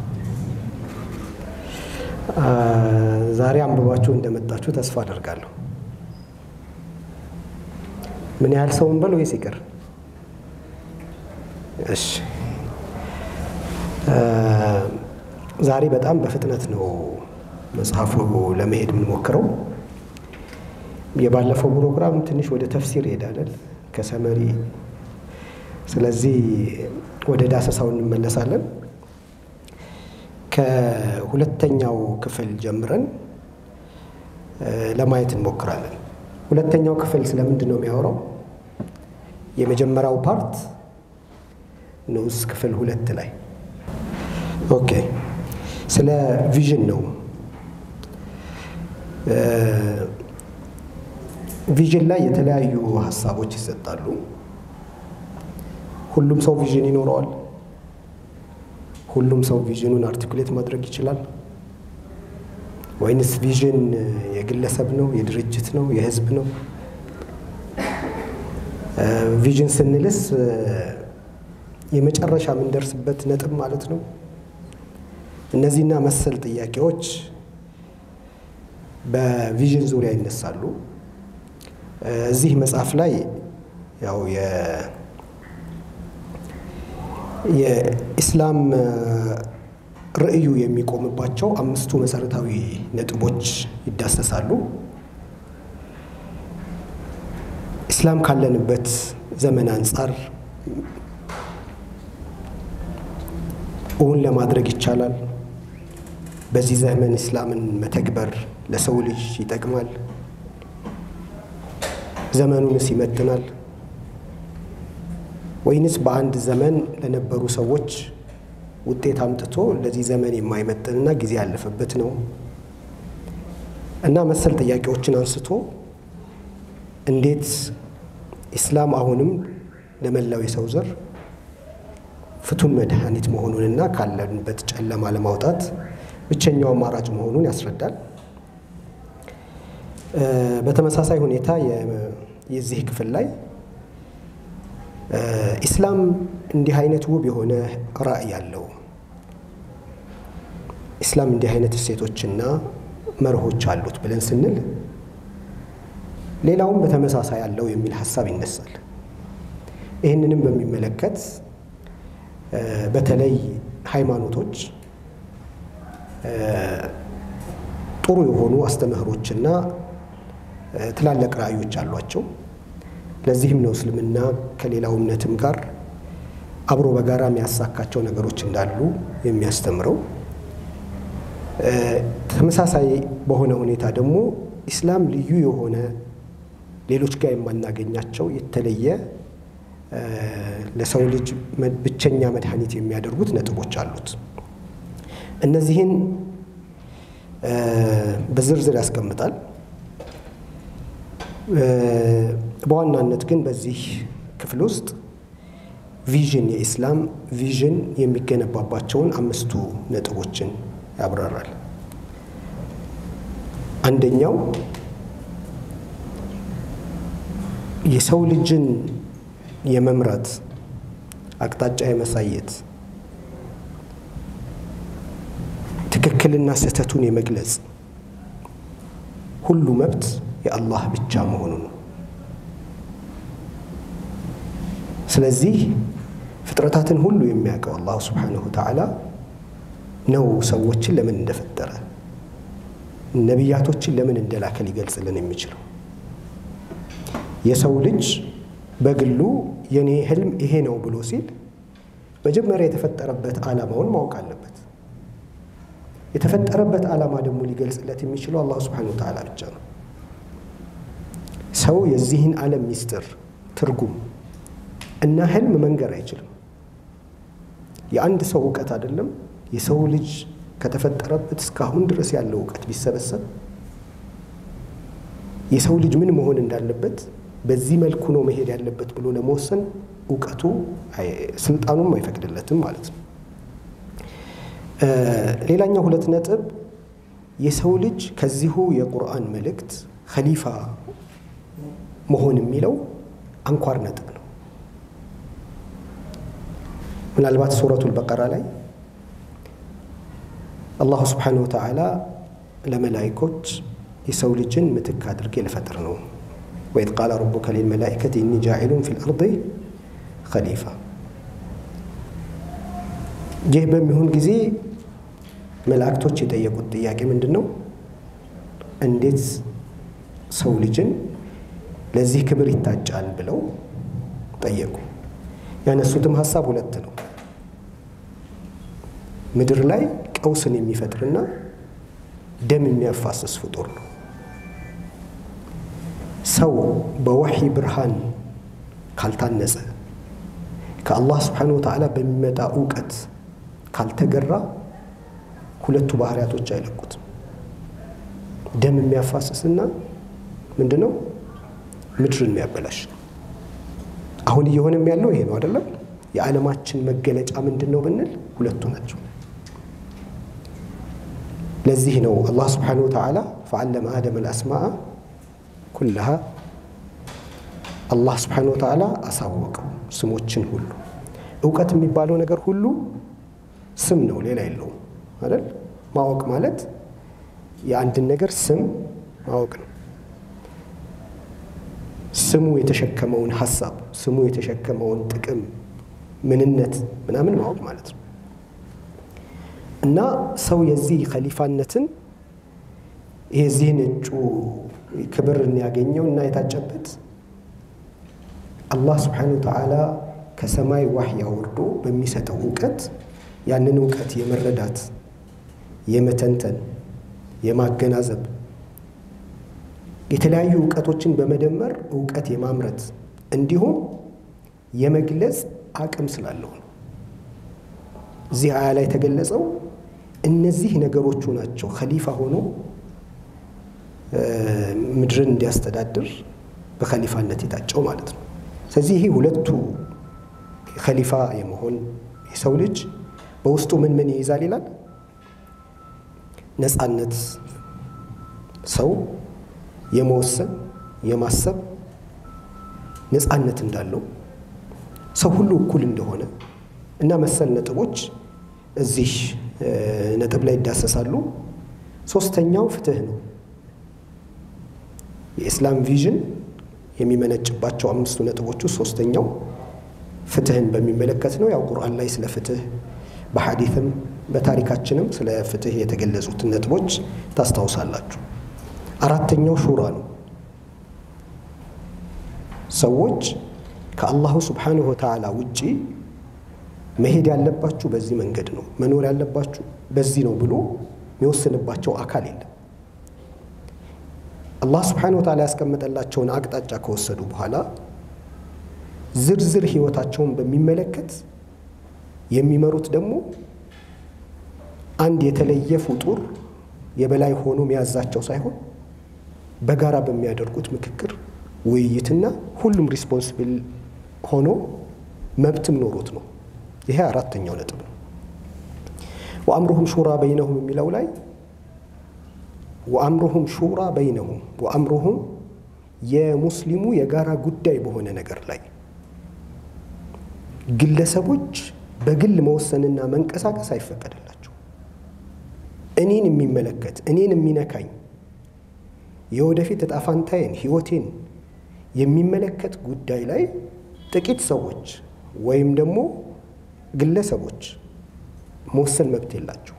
C: ዛሬ አንብባችሁ እንደመጣችሁ ተስፋ አደርጋለሁ። ምን ያህል ሰው እንበል ወይስ ይቅር? እሺ ዛሬ በጣም በፍጥነት ነው መጽሐፉ ለመሄድ የምንሞክረው። የባለፈው ፕሮግራም ትንሽ ወደ ተፍሲር ይሄዳለን ከሰመሪ። ስለዚህ ወደ ዳሰሳው እንመለሳለን። ከሁለተኛው ክፍል ጀምረን ለማየት እንሞክራለን። ሁለተኛው ክፍል ስለምንድን ነው የሚያወራው? የመጀመሪያው ፓርት ንዑስ ክፍል ሁለት ላይ ኦኬ፣ ስለ ቪዥን ነው። ቪዥን ላይ የተለያዩ ሀሳቦች ይሰጣሉ። ሁሉም ሰው ቪዥን ይኖረዋል። ሁሉም ሰው ቪዥኑን አርቲኩሌት ማድረግ ይችላል ወይንስ ቪዥን የግለሰብ ነው፣ የድርጅት ነው፣ የህዝብ ነው? ቪዥን ስንልስ የመጨረሻ የምንደርስበት ነጥብ ማለት ነው። እነዚህና መሰል ጥያቄዎች በቪዥን ዙሪያ ይነሳሉ። እዚህ መጽሐፍ ላይ ያው የኢስላም ርዕዩ የሚቆምባቸው አምስቱ መሰረታዊ ነጥቦች ይዳሰሳሉ። ኢስላም ካለንበት ዘመን አንጻር እውን ለማድረግ ይቻላል? በዚህ ዘመን ኢስላምን መተግበር ለሰው ልጅ ይጠቅማል? ዘመኑንስ ይመጥናል? ወይንስ በአንድ ዘመን ለነበሩ ሰዎች ውጤት አምጥቶ ለዚህ ዘመን የማይመጥንና ጊዜ ያለፈበት ነው? እና መሰል ጥያቄዎችን አንስቶ እንዴት ኢስላም አሁንም ለመላው የሰው ዘር ፍቱን መድኃኒት መሆኑንና ካለንበት ጨለማ ለማውጣት ብቸኛው አማራጭ መሆኑን ያስረዳል። በተመሳሳይ ሁኔታ የዚህ ክፍል ላይ ኢስላም እንዲህ አይነት ውብ የሆነ ራዕይ ያለው ኢስላም እንዲህ አይነት እሴቶችና መርሆች አሉት ብለን ስንል ሌላውም በተመሳሳይ አለው የሚል ሀሳብ ይነሳል። ይህንንም በሚመለከት በተለይ ሃይማኖቶች ጥሩ የሆኑ አስተምህሮችና ትላልቅ ራዕዮች አሏቸው። ለዚህም ነው እስልምና ከሌላው እምነትም ጋር አብሮ በጋራ የሚያሳካቸው ነገሮች እንዳሉ የሚያስተምረው። ተመሳሳይ በሆነ ሁኔታ ደግሞ ኢስላም ልዩ የሆነ ሌሎች ጋር የማናገኛቸው የተለየ ለሰው ልጅ ብቸኛ መድኃኒት የሚያደርጉት ነጥቦች አሉት። እነዚህን በዝርዝር ያስቀምጣል። በዋናነት ግን በዚህ ክፍል ውስጥ ቪዥን የኢስላም ቪዥን የሚገነባባቸውን አምስቱ ነጥቦችን ያብራራል። አንደኛው የሰው ልጅን የመምራት አቅጣጫ የመሳየት ትክክልና ስህተቱን የመግለጽ ሁሉ መብት የአላህ ብቻ መሆኑ ነው። ስለዚህ ፍጥረታትን ሁሉ የሚያውቀው አላሁ ስብሓነሁ ወተዓላ ነው ሰዎችን ለምን እንደፈጠረ ነቢያቶችን ለምን እንደላከ ሊገልጽልን የሚችለው። የሰው ልጅ በግሉ የኔ ህልም ይሄ ነው ብሎ ሲል መጀመሪያ የተፈጠረበት ዓላማውን ማወቅ አለበት። የተፈጠረበት ዓላማ ደግሞ ሊገልጽለት የሚችለው አላሁ ስብሓነሁ ወተዓላ ብቻ ነው። ሰው የዚህን ዓለም ሚስጥር ትርጉም እና ህልም መንገር አይችልም። የአንድ ሰው እውቀት አይደለም የሰው ልጅ ከተፈጠረበት እስካሁን ድረስ ያለው እውቀት ቢሰበሰብ የሰው ልጅ ምን መሆን እንዳለበት በዚህ መልኩ ነው መሄድ ያለበት ብሎ ለመወሰን እውቀቱ ስልጣኑም አይፈቅድለትም ማለት ነው። ሌላኛው ሁለት ነጥብ የሰው ልጅ ከዚሁ የቁርአን መልእክት ኸሊፋ መሆን የሚለው አንኳር ነጥብ ነው። ምናልባት ሱረቱል በቀራ ላይ አላሁ ስብሓነሁ ወተዓላ ለመላይኮች የሰው ልጅን ምትክ አድርጌ ልፈጥር ነው ወኢዝ ቃለ ረቡከ ሊልመላኢከቲ ኢኒ ጃዒሉን ፊል አርዲ ኸሊፋ። ይህ በሚሆን ጊዜ መላእክቶች የጠየቁት ጥያቄ ምንድን ነው? እንዴት ሰው ልጅን ለዚህ ክብር ይታጫል ብለው ጠየቁ። ያነሱትም ሀሳብ ሁለት ነው። ምድር ላይ ቀውስን የሚፈጥርና ደም የሚያፋስስ ፍጡር ነው። ሰው በወሕይ ብርሃን ካልታነጸ ከአላህ ስብሓነሁ ወተዓላ በሚመጣ እውቀት ካልተገራ ሁለቱ ባህሪያቶች አይለቁትም። ደም የሚያፋስስና ምንድን ነው ምድርን የሚያበላሽ አሁን እየሆነም ያለው ይሄ ነው አይደለም? የዓለማችን መገለጫ ምንድን ነው ብንል ሁለቱ ናቸው። ለዚህ ነው አላህ ስብሓነሁ ወተዓላ ፈዓለመ አደም አልአስማአ ኩለሃ አላህ ስብሓነሁ ወተዓላ አሳወቀው ስሞችን ሁሉ። እውቀት የሚባለው ነገር ሁሉ ስም ነው፣ ሌላ የለውም አይደል? ማወቅ ማለት የአንድን ነገር ስም ማወቅ ነው። ስሙ የተሸከመውን ሀሳብ፣ ስሙ የተሸከመውን ጥቅም፣ ምንነት ምናምን ማወቅ ማለት ነው። እና ሰው የዚህ ከሊፋነትን የዚህን እጩ ክብርን ያገኘው እና የታጨበት አላህ ስብሓነሁ ወተዓላ ከሰማይ ዋህይ አውርዶ በሚሰጠው እውቀት ያንን እውቀት የመረዳት የመተንተን የማገናዘብ የተለያዩ እውቀቶችን በመደመር እውቀት የማምረት እንዲሁም የመግለጽ አቅም ስላለው ነው። እዚህ አያ ላይ የተገለጸው እነዚህ ነገሮቹ ናቸው ከሊፋ ሆኖ ምድርን እንዲያስተዳድር በከሊፋነት የታጨው ማለት ነው። ስለዚህ ይሄ ሁለቱ ከሊፋ የመሆን የሰው ልጅ በውስጡ ምን ምን ይይዛል ይላል? ነፃነት፣ ሰው የመወሰን የማሰብ ነፃነት እንዳለው ሰው ሁሉ እኩል እንደሆነ እና መሰል ነጥቦች እዚህ ነጥብ ላይ ይዳሰሳሉ። ሶስተኛው ፍትህ ነው። የኢስላም ቪዥን የሚመነጭባቸው አምስቱ ነጥቦች ውስጥ ሶስተኛው ፍትህን በሚመለከት ነው። ያው ቁርአን ላይ ስለ ፍትህ በሐዲትም በታሪካችንም ስለ ፍትህ የተገለጹትን ነጥቦች ታስታውሳላችሁ። አራተኛው ሹራ ነው። ሰዎች ከአላሁ ስብሓነሁ ወተዓላ ውጪ መሄድ ያለባችሁ በዚህ መንገድ ነው፣ መኖር ያለባችሁ በዚህ ነው ብሎ የሚወስንባቸው አካል የለም። አላህ ስብሓነሁ ወተዓላ ያስቀመጠላቸውን አቅጣጫ ከወሰዱ በኋላ ዝርዝር ህይወታቸውን በሚመለከት የሚመሩት ደግሞ አንድ የተለየ ፍጡር የበላይ ሆኖ የሚያዛቸው ሳይሆን በጋራ በሚያደርጉት ምክክር፣ ውይይትና ሁሉም ሪስፖንስብል ሆኖ መብትም ኖሮት ነው። ይሄ አራተኛው ነጥብ ነው። ወአምሩሁም ሹራ በይነሁም የሚለው ላይ ወአምሩሁም ሹራ በይነሁም ወአምሩሁም የሙስሊሙ የጋራ ጉዳይ በሆነ ነገር ላይ ግለሰቦች በግል መወሰንና መንቀሳቀስ አይፈቀደላቸው። እኔን የሚመለከት እኔን የሚነካኝ የወደፊት እጣ ፋንታዬን ሕይወቴን የሚመለከት ጉዳይ ላይ ጥቂት ሰዎች ወይም ደግሞ ግለሰቦች መወሰን መብት የላቸው።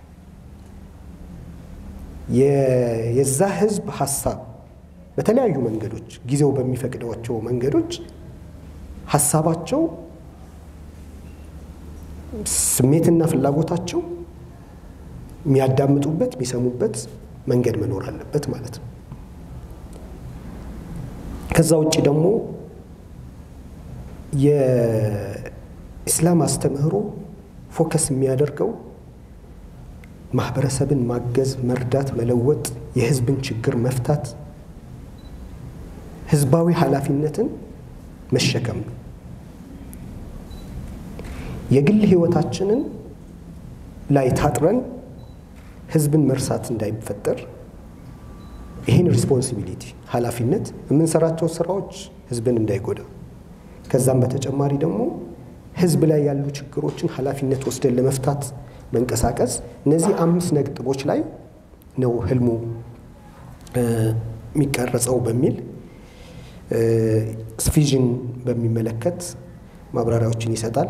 C: የዛ ህዝብ ሀሳብ በተለያዩ መንገዶች ጊዜው በሚፈቅዷቸው መንገዶች ሀሳባቸው፣ ስሜትና ፍላጎታቸው የሚያዳምጡበት የሚሰሙበት መንገድ መኖር አለበት ማለት ነው። ከዛ ውጭ ደግሞ የኢስላም አስተምህሮ ፎከስ የሚያደርገው ማህበረሰብን ማገዝ፣ መርዳት፣ መለወጥ፣ የህዝብን ችግር መፍታት፣ ህዝባዊ ኃላፊነትን መሸከም ነው። የግል ህይወታችንን ላይ ታጥረን ህዝብን መርሳት እንዳይፈጠር ይህን ሪስፖንሲቢሊቲ ኃላፊነት የምንሰራቸው ስራዎች ህዝብን እንዳይጎዳ ከዛም በተጨማሪ ደግሞ ህዝብ ላይ ያሉ ችግሮችን ኃላፊነት ወስደን ለመፍታት መንቀሳቀስ እነዚህ አምስት ነጥቦች ላይ ነው ህልሙ የሚቀረጸው በሚል ቪዥን በሚመለከት ማብራሪያዎችን ይሰጣል።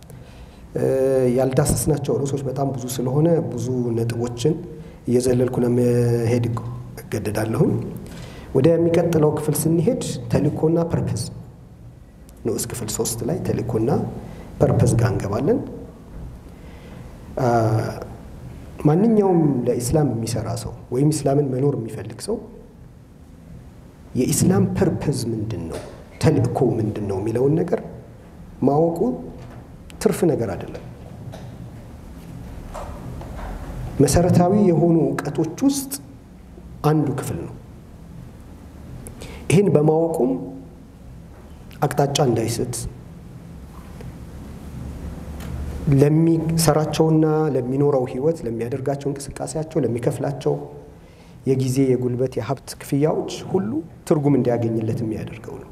C: ያልዳሰስናቸው ርዕሶች በጣም ብዙ ስለሆነ ብዙ ነጥቦችን እየዘለልኩ ለመሄድ እገደዳለሁኝ። ወደሚቀጥለው ክፍል ስንሄድ ተልእኮና ፐርፐዝ ንዑስ ክፍል ሶስት ላይ ተልእኮና ፐርፐዝ ጋር እንገባለን። ማንኛውም ለኢስላም የሚሰራ ሰው ወይም ኢስላምን መኖር የሚፈልግ ሰው የኢስላም ፐርፐዝ ምንድን ነው፣ ተልእኮ ምንድን ነው የሚለውን ነገር ማወቁ ትርፍ ነገር አይደለም። መሰረታዊ የሆኑ እውቀቶች ውስጥ አንዱ ክፍል ነው። ይህን በማወቁም አቅጣጫ እንዳይስት ለሚሰራቸውና ለሚኖረው ህይወት ለሚያደርጋቸው እንቅስቃሴያቸው ለሚከፍላቸው የጊዜ የጉልበት የሀብት ክፍያዎች ሁሉ ትርጉም እንዲያገኝለት የሚያደርገው ነው።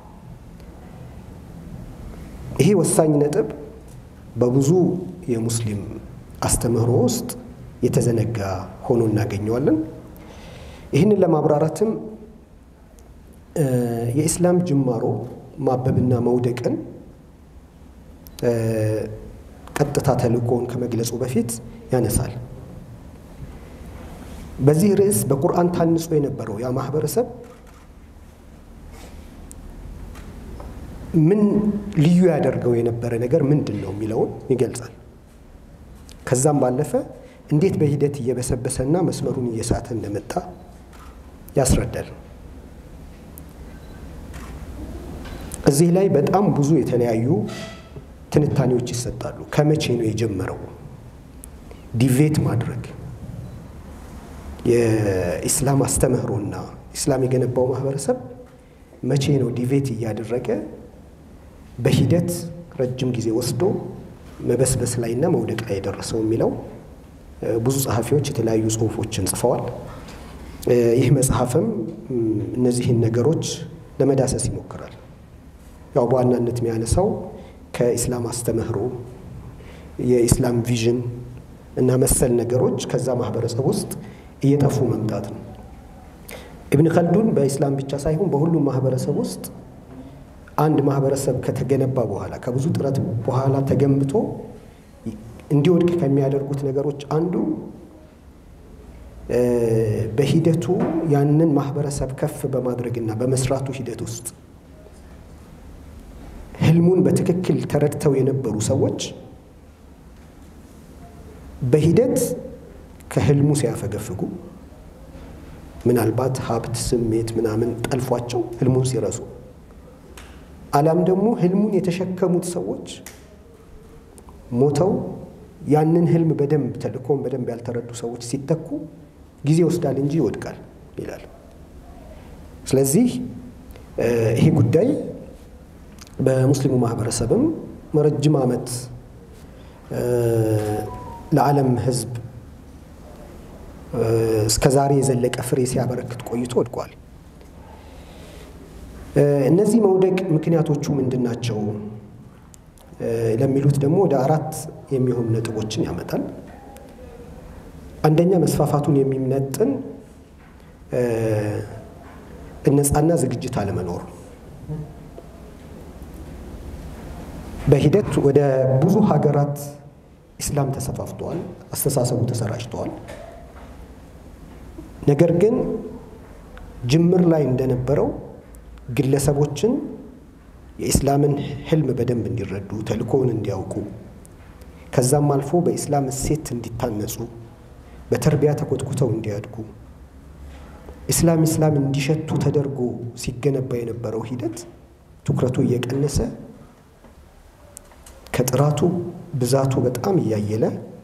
C: ይሄ ወሳኝ ነጥብ በብዙ የሙስሊም አስተምህሮ ውስጥ የተዘነጋ ሆኖ እናገኘዋለን። ይህንን ለማብራራትም የኢስላም ጅማሮ ማበብና መውደቅን ቀጥታ ተልእኮውን ከመግለጹ በፊት ያነሳል። በዚህ ርዕስ በቁርአን ታንጾ የነበረው ያ ማህበረሰብ ምን ልዩ ያደርገው የነበረ ነገር ምንድን ነው የሚለውን ይገልጻል። ከዛም ባለፈ እንዴት በሂደት እየበሰበሰና መስመሩን እየሳተ እንደመጣ ያስረዳል። እዚህ ላይ በጣም ብዙ የተለያዩ ትንታኔዎች ይሰጣሉ። ከመቼ ነው የጀመረው ዲቬት ማድረግ የኢስላም አስተምህሮና ኢስላም የገነባው ማህበረሰብ መቼ ነው ዲቬት እያደረገ በሂደት ረጅም ጊዜ ወስዶ መበስበስ ላይና መውደቅ ላይ የደረሰው የሚለው ብዙ ጸሐፊዎች የተለያዩ ጽሁፎችን ጽፈዋል። ይህ መጽሐፍም እነዚህን ነገሮች ለመዳሰስ ይሞክራል። ያው በዋናነት የሚያነሳው ከኢስላም አስተምህሮ የኢስላም ቪዥን እና መሰል ነገሮች ከዛ ማህበረሰብ ውስጥ እየጠፉ መምጣት ነው። ኢብን ከልዱን በኢስላም ብቻ ሳይሆን በሁሉም ማህበረሰብ ውስጥ አንድ ማህበረሰብ ከተገነባ በኋላ ከብዙ ጥረት በኋላ ተገንብቶ እንዲወድቅ ከሚያደርጉት ነገሮች አንዱ በሂደቱ ያንን ማህበረሰብ ከፍ በማድረግና በመስራቱ ሂደት ውስጥ ህልሙን በትክክል ተረድተው የነበሩ ሰዎች በሂደት ከህልሙ ሲያፈገፍጉ ምናልባት ሀብት፣ ስሜት ምናምን ጠልፏቸው ህልሙን ሲረሱ አሊያም ደግሞ ህልሙን የተሸከሙት ሰዎች ሞተው ያንን ህልም በደንብ ተልእኮን በደንብ ያልተረዱ ሰዎች ሲተኩ ጊዜ ይወስዳል እንጂ ይወድቃል ይላል። ስለዚህ ይሄ ጉዳይ በሙስሊሙ ማህበረሰብም ረጅም ዓመት ለዓለም ህዝብ እስከ ዛሬ የዘለቀ ፍሬ ሲያበረክት ቆይቶ ወድቋል። እነዚህ መውደቅ ምክንያቶቹ ምንድን ናቸው ለሚሉት ደግሞ ወደ አራት የሚሆኑ ነጥቦችን ያመጣል። አንደኛ መስፋፋቱን የሚመጥን ነፃና ዝግጅት አለመኖር፣ በሂደት ወደ ብዙ ሀገራት ኢስላም ተሰፋፍተዋል፣ አስተሳሰቡ ተሰራጭተዋል። ነገር ግን ጅምር ላይ እንደነበረው ግለሰቦችን የኢስላምን ህልም በደንብ እንዲረዱ ተልእኮውን እንዲያውቁ ከዛም አልፎ በኢስላም እሴት እንዲታነጹ በተርቢያ ተኮትኩተው እንዲያድጉ ኢስላም ኢስላም እንዲሸቱ ተደርጎ ሲገነባ የነበረው ሂደት ትኩረቱ እየቀነሰ ከጥራቱ ብዛቱ በጣም እያየለ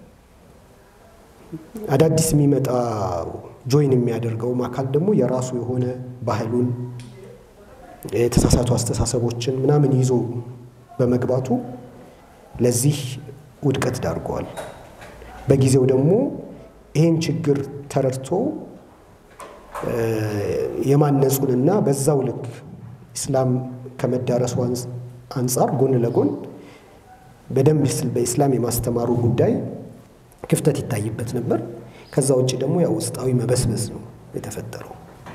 C: አዳዲስ የሚመጣ ጆይን የሚያደርገውም አካል ደግሞ የራሱ የሆነ ባህሉን የተሳሳቱ አስተሳሰቦችን ምናምን ይዞ በመግባቱ ለዚህ ውድቀት ዳርገዋል። በጊዜው ደግሞ ይህን ችግር ተረድቶ የማነጹንና በዛው ልክ ኢስላም ከመዳረሱ አንጻር ጎን ለጎን በደንብ በኢስላም የማስተማሩ ጉዳይ ክፍተት ይታይበት ነበር። ከዛ ውጭ ደግሞ ያው ውስጣዊ መበስበስ ነው የተፈጠረው።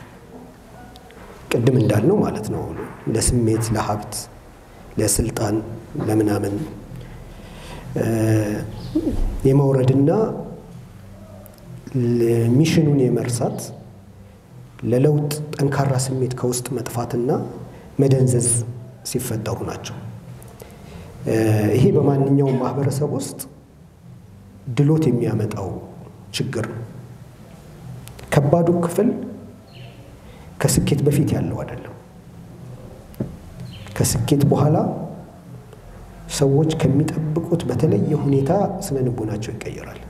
C: ቅድም እንዳልነው ማለት ነው ለስሜት፣ ለሀብት፣ ለስልጣን፣ ለምናምን የመውረድና ሚሽኑን የመርሳት ለለውጥ ጠንካራ ስሜት ከውስጥ መጥፋትና መደንዘዝ ሲፈጠሩ ናቸው። ይሄ በማንኛውም ማህበረሰብ ውስጥ ድሎት የሚያመጣው ችግር ነው። ከባዱ ክፍል ከስኬት በፊት ያለው አይደለም። ከስኬት በኋላ ሰዎች ከሚጠብቁት በተለየ ሁኔታ ስነ ልቦናቸው ይቀየራል።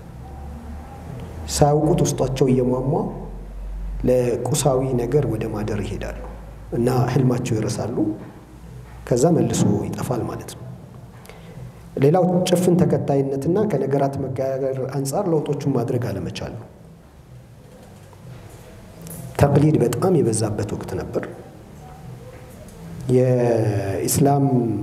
C: ሳያውቁት ውስጣቸው እየሟሟ ለቁሳዊ ነገር ወደ ማደር ይሄዳሉ እና ህልማቸው ይረሳሉ። ከዛ መልሶ ይጠፋል ማለት ነው። ሌላው ጭፍን ተከታይነትና ከነገራት መጋገር አንጻር ለውጦቹን ማድረግ አለመቻል ነው። ተቅሊድ በጣም የበዛበት ወቅት ነበር። የኢስላም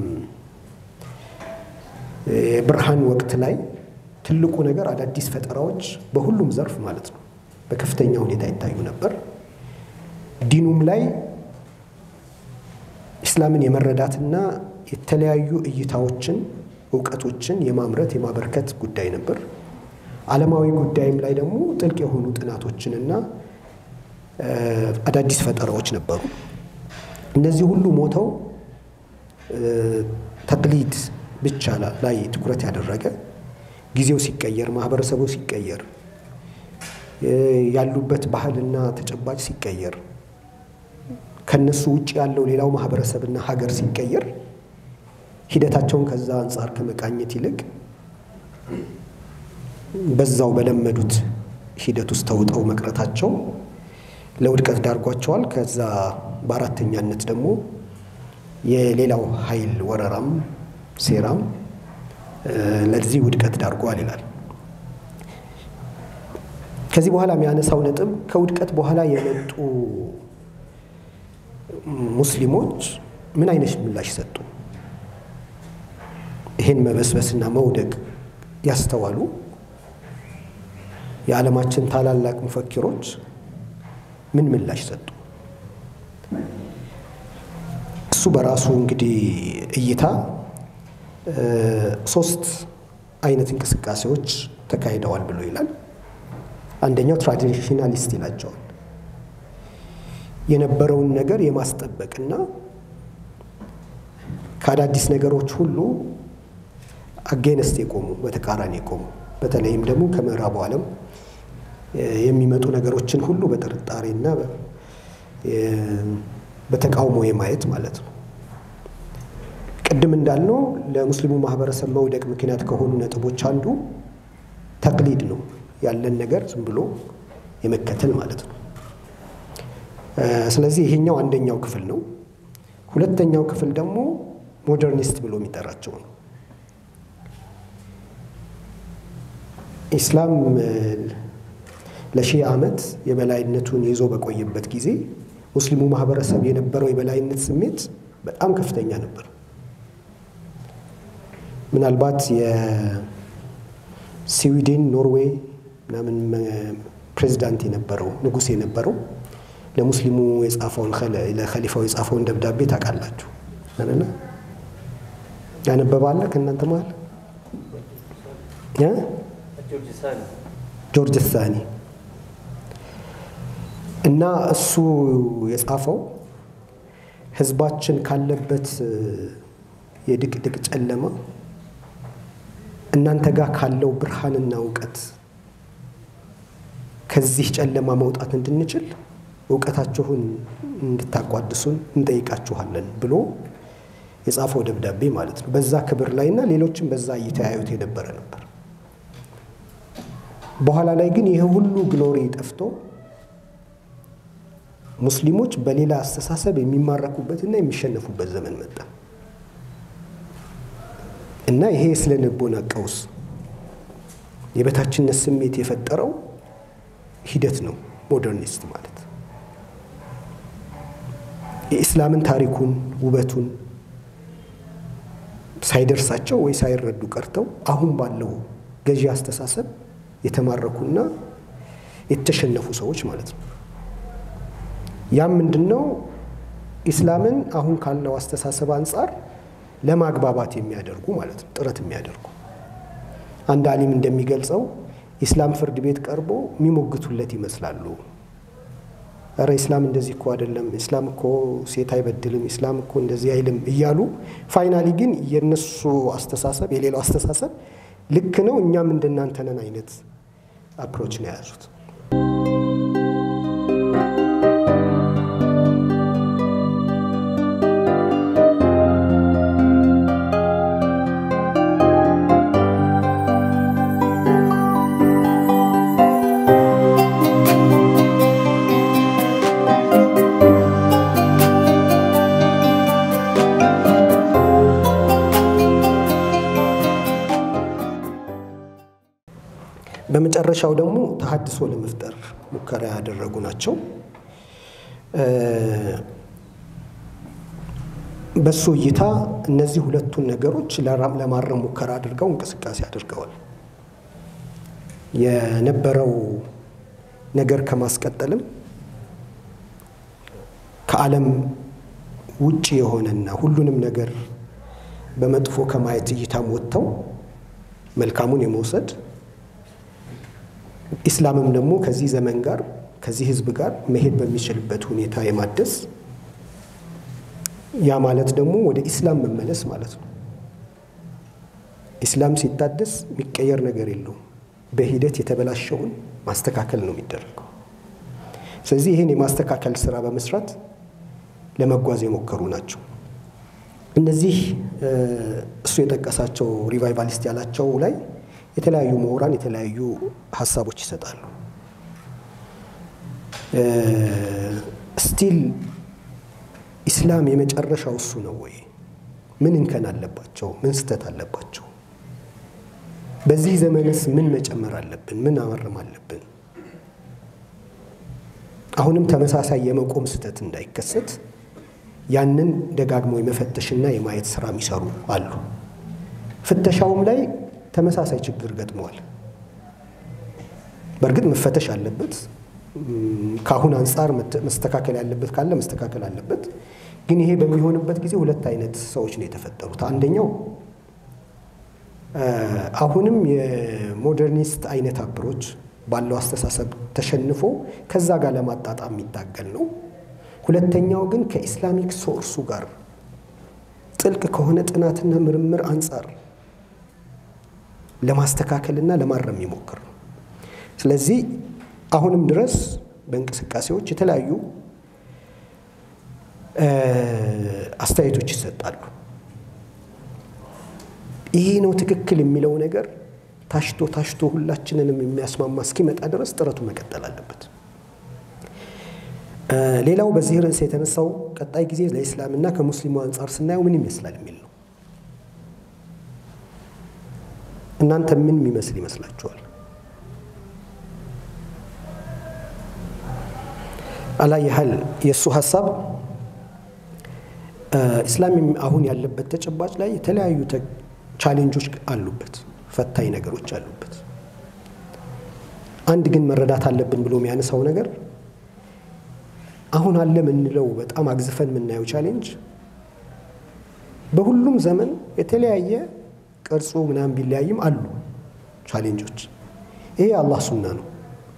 C: የብርሃን ወቅት ላይ ትልቁ ነገር አዳዲስ ፈጠራዎች በሁሉም ዘርፍ ማለት ነው በከፍተኛ ሁኔታ ይታዩ ነበር። ዲኑም ላይ ኢስላምን የመረዳትና የተለያዩ እይታዎችን እውቀቶችን የማምረት የማበርከት ጉዳይ ነበር። ዓለማዊ ጉዳይም ላይ ደግሞ ጥልቅ የሆኑ ጥናቶችንና አዳዲስ ፈጠራዎች ነበሩ። እነዚህ ሁሉ ሞተው ተቅሊድ ብቻ ላይ ትኩረት ያደረገ ጊዜው ሲቀየር፣ ማህበረሰቡ ሲቀየር፣ ያሉበት ባህልና ተጨባጭ ሲቀየር፣ ከነሱ ውጭ ያለው ሌላው ማህበረሰብና ሀገር ሲቀየር ሂደታቸውን ከዛ አንጻር ከመቃኘት ይልቅ በዛው በለመዱት ሂደት ውስጥ ተውጠው መቅረታቸው ለውድቀት ዳርጓቸዋል። ከዛ በአራተኛነት ደግሞ የሌላው ኃይል ወረራም ሴራም ለዚህ ውድቀት ዳርጓል ይላል። ከዚህ በኋላ የሚያነሳው ነጥብ ከውድቀት በኋላ የመጡ ሙስሊሞች ምን አይነት ምላሽ ሰጡ? ይህን መበስበስና መውደቅ ያስተዋሉ የዓለማችን ታላላቅ ሙፈኪሮች ምን ምላሽ ሰጡ? እሱ በራሱ እንግዲህ እይታ ሶስት አይነት እንቅስቃሴዎች ተካሂደዋል ብሎ ይላል። አንደኛው ትራዲሽናሊስት ይላቸዋል። የነበረውን ነገር የማስጠበቅና ከአዳዲስ ነገሮች ሁሉ አጌነስት የቆሙ በተቃራኒ የቆሙ በተለይም ደግሞ ከምዕራቡ ዓለም የሚመጡ ነገሮችን ሁሉ በጥርጣሬና በተቃውሞ የማየት ማለት ነው። ቅድም እንዳልነው ለሙስሊሙ ማህበረሰብ መውደቅ ምክንያት ከሆኑ ነጥቦች አንዱ ተቅሊድ ነው። ያለን ነገር ዝም ብሎ የመከተል ማለት ነው። ስለዚህ ይሄኛው አንደኛው ክፍል ነው። ሁለተኛው ክፍል ደግሞ ሞደርኒስት ብሎ የሚጠራቸው ነው። ኢስላም ለሺህ ዓመት የበላይነቱን ይዞ በቆየበት ጊዜ ሙስሊሙ ማህበረሰብ የነበረው የበላይነት ስሜት በጣም ከፍተኛ ነበር። ምናልባት የስዊድን ኖርዌይ ምናምን ፕሬዚዳንት የነበረው ንጉሥ የነበረው ለሙስሊሙ የጻፈውን ለኸሊፋው የጻፈውን ደብዳቤ ታውቃላችሁ አይደለ? ያነበባለ ከእናንተ መሀል ጆርጅ ሳኒ እና እሱ የጻፈው ህዝባችን ካለበት የድቅድቅ ጨለማ እናንተ ጋር ካለው ብርሃንና እውቀት ከዚህ ጨለማ መውጣት እንድንችል እውቀታችሁን እንድታቋድሱን እንጠይቃችኋለን ብሎ የጻፈው ደብዳቤ ማለት ነው። በዛ ክብር ላይ እና ሌሎችም በዛ እየተያዩት የነበረ ነበር። በኋላ ላይ ግን ይህ ሁሉ ግሎሪ ጠፍቶ ሙስሊሞች በሌላ አስተሳሰብ የሚማረኩበትና የሚሸነፉበት ዘመን መጣ እና ይሄ የስነ ልቦና ቀውስ የበታችነት ስሜት የፈጠረው ሂደት ነው ሞደርኒስት ማለት። የኢስላምን ታሪኩን ውበቱን ሳይደርሳቸው ወይ ሳይረዱ ቀርተው አሁን ባለው ገዢ አስተሳሰብ የተማረኩና የተሸነፉ ሰዎች ማለት ነው። ያም ምንድን ነው? ኢስላምን አሁን ካለው አስተሳሰብ አንጻር ለማግባባት የሚያደርጉ ማለት ነው፣ ጥረት የሚያደርጉ አንድ አሊም እንደሚገልጸው ኢስላም ፍርድ ቤት ቀርቦ የሚሞግቱለት ይመስላሉ። እረ ኢስላም እንደዚህ እኮ አይደለም፣ ኢስላም እኮ ሴት አይበድልም፣ ኢስላም እኮ እንደዚህ አይልም እያሉ ፋይናሊ ግን የነሱ አስተሳሰብ የሌላው አስተሳሰብ ልክ ነው፣ እኛም እንደናንተ ነን አይነት አፕሮች ነው የያዙት። በመጨረሻው ደግሞ ተሀድሶ ለመፍጠር ሙከራ ያደረጉ ናቸው። በሱ እይታ እነዚህ ሁለቱን ነገሮች ለማረም ሙከራ አድርገው እንቅስቃሴ አድርገዋል። የነበረው ነገር ከማስቀጠልም ከዓለም ውጭ የሆነና ሁሉንም ነገር በመጥፎ ከማየት እይታም ወጥተው መልካሙን የመውሰድ ኢስላምም ደግሞ ከዚህ ዘመን ጋር ከዚህ ህዝብ ጋር መሄድ በሚችልበት ሁኔታ የማደስ ያ ማለት ደግሞ ወደ ኢስላም መመለስ ማለት ነው። ኢስላም ሲታደስ የሚቀየር ነገር የለውም። በሂደት የተበላሸውን ማስተካከል ነው የሚደረገው። ስለዚህ ይህን የማስተካከል ስራ በመስራት ለመጓዝ የሞከሩ ናቸው። እነዚህ እሱ የጠቀሳቸው ሪቫይቫሊስት ያላቸው ላይ የተለያዩ ምሁራን የተለያዩ ሀሳቦች ይሰጣሉ። ስቲል ኢስላም የመጨረሻው እሱ ነው ወይ? ምን እንከን አለባቸው? ምን ስህተት አለባቸው? በዚህ ዘመንስ ምን መጨመር አለብን? ምን ማረም አለብን? አሁንም ተመሳሳይ የመቆም ስህተት እንዳይከሰት ያንን ደጋግሞ የመፈተሽና የማየት ስራ የሚሰሩ አሉ። ፍተሻውም ላይ ተመሳሳይ ችግር ገጥመዋል። በእርግጥ መፈተሽ አለበት። ከአሁን አንጻር መስተካከል ያለበት ካለ መስተካከል አለበት። ግን ይሄ በሚሆንበት ጊዜ ሁለት አይነት ሰዎች ነው የተፈጠሩት። አንደኛው አሁንም የሞደርኒስት አይነት አፕሮች ባለው አስተሳሰብ ተሸንፎ ከዛ ጋር ለማጣጣም የሚታገል ነው። ሁለተኛው ግን ከኢስላሚክ ሶርሱ ጋር ጥልቅ ከሆነ ጥናትና ምርምር አንጻር ለማስተካከልና ለማረም የሚሞክር ነው። ስለዚህ አሁንም ድረስ በእንቅስቃሴዎች የተለያዩ አስተያየቶች ይሰጣሉ። ይሄ ነው ትክክል የሚለው ነገር ታሽቶ ታሽቶ ሁላችንንም የሚያስማማ እስኪመጣ ድረስ ጥረቱ መቀጠል አለበት። ሌላው በዚህ ርዕስ የተነሳው ቀጣይ ጊዜ ለኢስላምና ከሙስሊሙ አንጻር ስናየው ምን ይመስላል የሚል ነው። እናንተ ምን የሚመስል ይመስላችኋል? አላ ያህል የእሱ ሀሳብ ኢስላም አሁን ያለበት ተጨባጭ ላይ የተለያዩ ቻሌንጆች አሉበት፣ ፈታኝ ነገሮች አሉበት። አንድ ግን መረዳት አለብን ብሎ የሚያነሳው ነገር አሁን አለ የምንለው በጣም አግዝፈን የምናየው ቻሌንጅ በሁሉም ዘመን የተለያየ ቅርጹ ምናምን ቢለያይም አሉ ቻሌንጆች። ይሄ የአላህ ሱና ነው።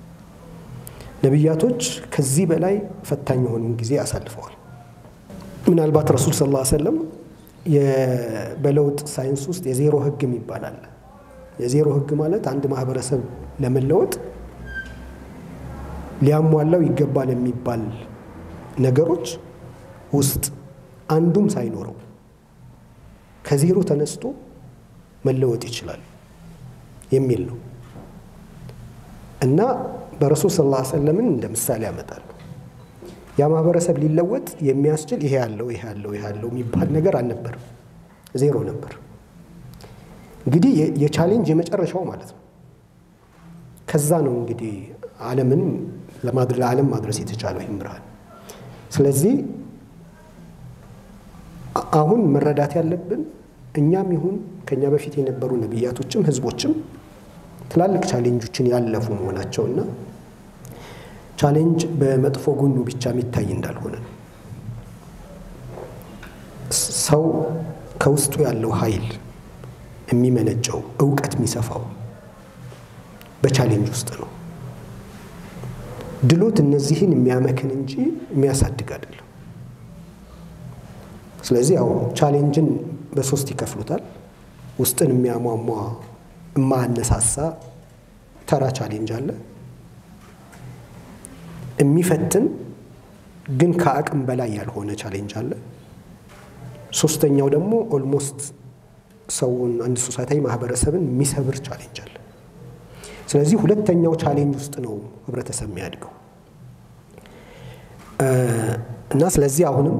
C: ነቢያቶች ከዚህ በላይ ፈታኝ የሆኑን ጊዜ አሳልፈዋል። ምናልባት ረሱል ስ ላ ሰለም በለውጥ ሳይንስ ውስጥ የዜሮ ህግ የሚባል አለ። የዜሮ ህግ ማለት አንድ ማህበረሰብ ለመለወጥ ሊያሟላው ይገባል የሚባል ነገሮች ውስጥ አንዱም ሳይኖረው ከዜሮ ተነስቶ መለወጥ ይችላል የሚል ነው እና በረሱል ስ ላ ሰለምን እንደ ምሳሌ ያመጣሉ። ያ ማህበረሰብ ሊለወጥ የሚያስችል ይሄ ያለው ይሄ ያለው ይሄ ያለው የሚባል ነገር አልነበርም፣ ዜሮ ነበር። እንግዲህ የቻሌንጅ የመጨረሻው ማለት ነው። ከዛ ነው እንግዲህ ዓለምን ለዓለም ማድረስ የተቻለው ይህም ብርሃን። ስለዚህ አሁን መረዳት ያለብን እኛም ይሁን ከኛ በፊት የነበሩ ነቢያቶችም ህዝቦችም ትላልቅ ቻሌንጆችን ያለፉ መሆናቸውና ቻሌንጅ በመጥፎ ጎኑ ብቻ የሚታይ እንዳልሆነ ነው። ሰው ከውስጡ ያለው ኃይል የሚመነጨው እውቀት የሚሰፋው በቻሌንጅ ውስጥ ነው። ድሎት እነዚህን የሚያመክን እንጂ የሚያሳድግ አይደለም። ስለዚህ ያው ቻሌንጅን በሶስት ይከፍሉታል። ውስጥን የሚያሟሟ የማያነሳሳ ተራ ቻሌንጅ አለ። የሚፈትን ግን ከአቅም በላይ ያልሆነ ቻሌንጅ አለ። ሶስተኛው ደግሞ ኦልሞስት ሰውን አንድ ሶሳይታዊ ማህበረሰብን የሚሰብር ቻሌንጅ አለ። ስለዚህ ሁለተኛው ቻሌንጅ ውስጥ ነው ህብረተሰብ የሚያድገው እና ስለዚህ አሁንም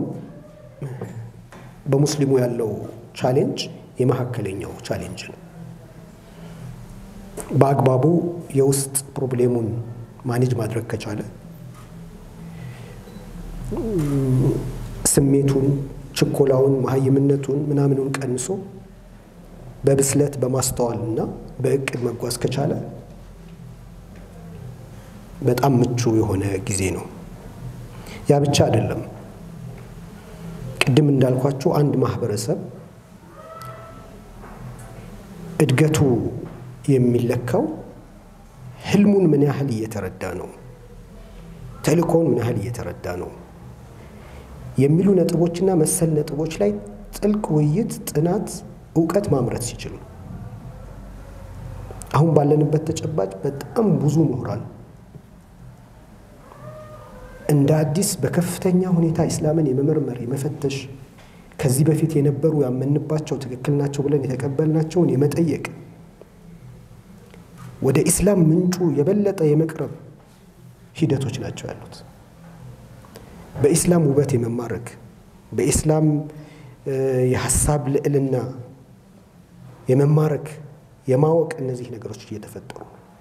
C: በሙስሊሙ ያለው ቻሌንጅ የመካከለኛው ቻሌንጅ ነው። በአግባቡ የውስጥ ፕሮብሌሙን ማኔጅ ማድረግ ከቻለ ስሜቱን፣ ችኮላውን፣ መሀይምነቱን ምናምኑን ቀንሶ በብስለት በማስተዋል እና በእቅድ መጓዝ ከቻለ በጣም ምቹ የሆነ ጊዜ ነው። ያ ብቻ አይደለም። ቅድም እንዳልኳቸው አንድ ማህበረሰብ እድገቱ የሚለካው ህልሙን ምን ያህል እየተረዳ ነው፣ ተልእኮውን ምን ያህል እየተረዳ ነው የሚሉ ነጥቦችና መሰል ነጥቦች ላይ ጥልቅ ውይይት፣ ጥናት፣ እውቀት ማምረት ሲችሉ አሁን ባለንበት ተጨባጭ በጣም ብዙ ምሁራን እንደ አዲስ በከፍተኛ ሁኔታ ኢስላምን የመመርመር የመፈተሽ ከዚህ በፊት የነበሩ ያመንባቸው ትክክል ናቸው ብለን የተቀበልናቸውን የመጠየቅ ወደ ኢስላም ምንጩ የበለጠ የመቅረብ ሂደቶች ናቸው ያሉት። በኢስላም ውበት የመማረክ በኢስላም የሀሳብ ልዕልና የመማረክ የማወቅ እነዚህ ነገሮች እየተፈጠሩ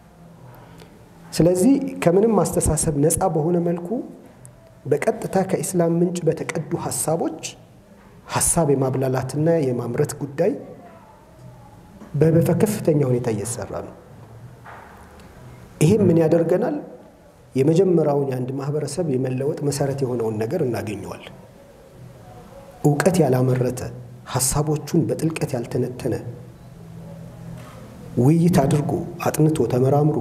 C: ስለዚህ ከምንም አስተሳሰብ ነፃ በሆነ መልኩ በቀጥታ ከኢስላም ምንጭ በተቀዱ ሀሳቦች ሀሳብ የማብላላትና የማምረት ጉዳይ በከፍተኛ ሁኔታ እየተሰራ ነው። ይሄም ምን ያደርገናል? የመጀመሪያውን የአንድ ማህበረሰብ የመለወጥ መሰረት የሆነውን ነገር እናገኘዋል። እውቀት ያላመረተ ሀሳቦቹን በጥልቀት ያልተነተነ ውይይት አድርጎ አጥንቶ ተመራምሮ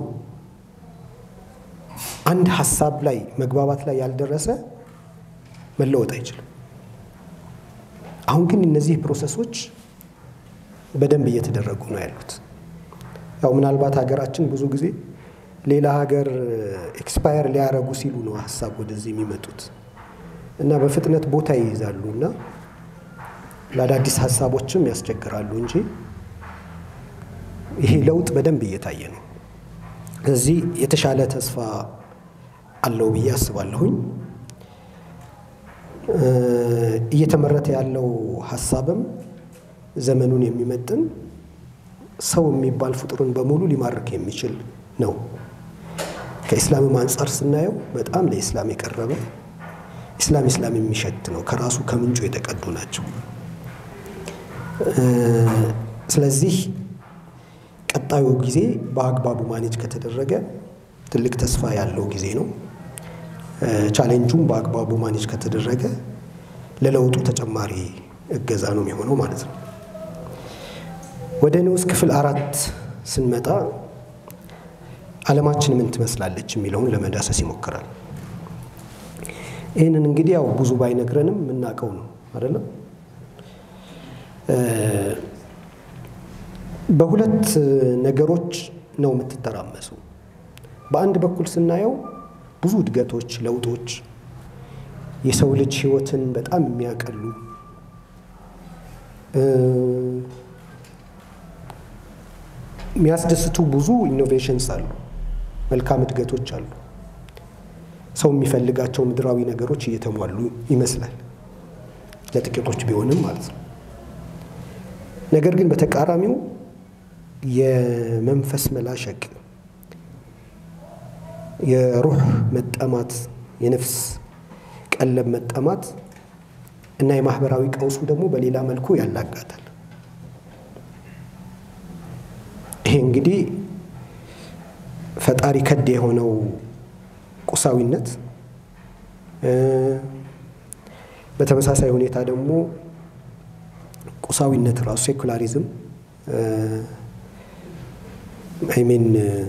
C: አንድ ሀሳብ ላይ መግባባት ላይ ያልደረሰ መለወጥ አይችልም። አሁን ግን እነዚህ ፕሮሰሶች በደንብ እየተደረጉ ነው ያሉት። ያው ምናልባት ሀገራችን ብዙ ጊዜ ሌላ ሀገር ኤክስፓየር ሊያረጉ ሲሉ ነው ሀሳብ ወደዚህ የሚመጡት እና በፍጥነት ቦታ ይይዛሉ እና ለአዳዲስ ሀሳቦችም ያስቸግራሉ እንጂ ይሄ ለውጥ በደንብ እየታየ ነው። ስለዚህ የተሻለ ተስፋ አለው ብዬ አስባለሁኝ። እየተመረተ ያለው ሀሳብም ዘመኑን የሚመጥን ሰው የሚባል ፍጡርን በሙሉ ሊማርክ የሚችል ነው። ከኢስላምም አንጻር ስናየው በጣም ለኢስላም የቀረበ ኢስላም ኢስላም የሚሸት ነው። ከራሱ ከምንጩ የተቀዱ ናቸው። ስለዚህ ቀጣዩ ጊዜ በአግባቡ ማኔጅ ከተደረገ ትልቅ ተስፋ ያለው ጊዜ ነው። ቻሌንጁም በአግባቡ ማኔጅ ከተደረገ ለለውጡ ተጨማሪ እገዛ ነው የሚሆነው ማለት ነው። ወደ ንዑስ ክፍል አራት ስንመጣ ዓለማችን ምን ትመስላለች የሚለውን ለመዳሰስ ይሞክራል። ይህንን እንግዲህ ያው ብዙ ባይነግረንም የምናውቀው ነው አይደለም። በሁለት ነገሮች ነው የምትተራመሱ። በአንድ በኩል ስናየው ብዙ እድገቶች፣ ለውጦች የሰው ልጅ ሕይወትን በጣም የሚያቀሉ የሚያስደስቱ ብዙ ኢኖቬሽንስ አሉ፣ መልካም እድገቶች አሉ። ሰው የሚፈልጋቸው ምድራዊ ነገሮች እየተሟሉ ይመስላል፣ ለጥቂቶች ቢሆንም ማለት ነው። ነገር ግን በተቃራኒው የመንፈስ መላሸቅ፣ የሩህ መጠማት፣ የነፍስ ቀለብ መጠማት እና የማህበራዊ ቀውሱ ደግሞ በሌላ መልኩ ያላጋታል። ይሄ እንግዲህ ፈጣሪ ከድ የሆነው ቁሳዊነት በተመሳሳይ ሁኔታ ደግሞ ቁሳዊነት ራሱ ሴኩላሪዝም አይሜን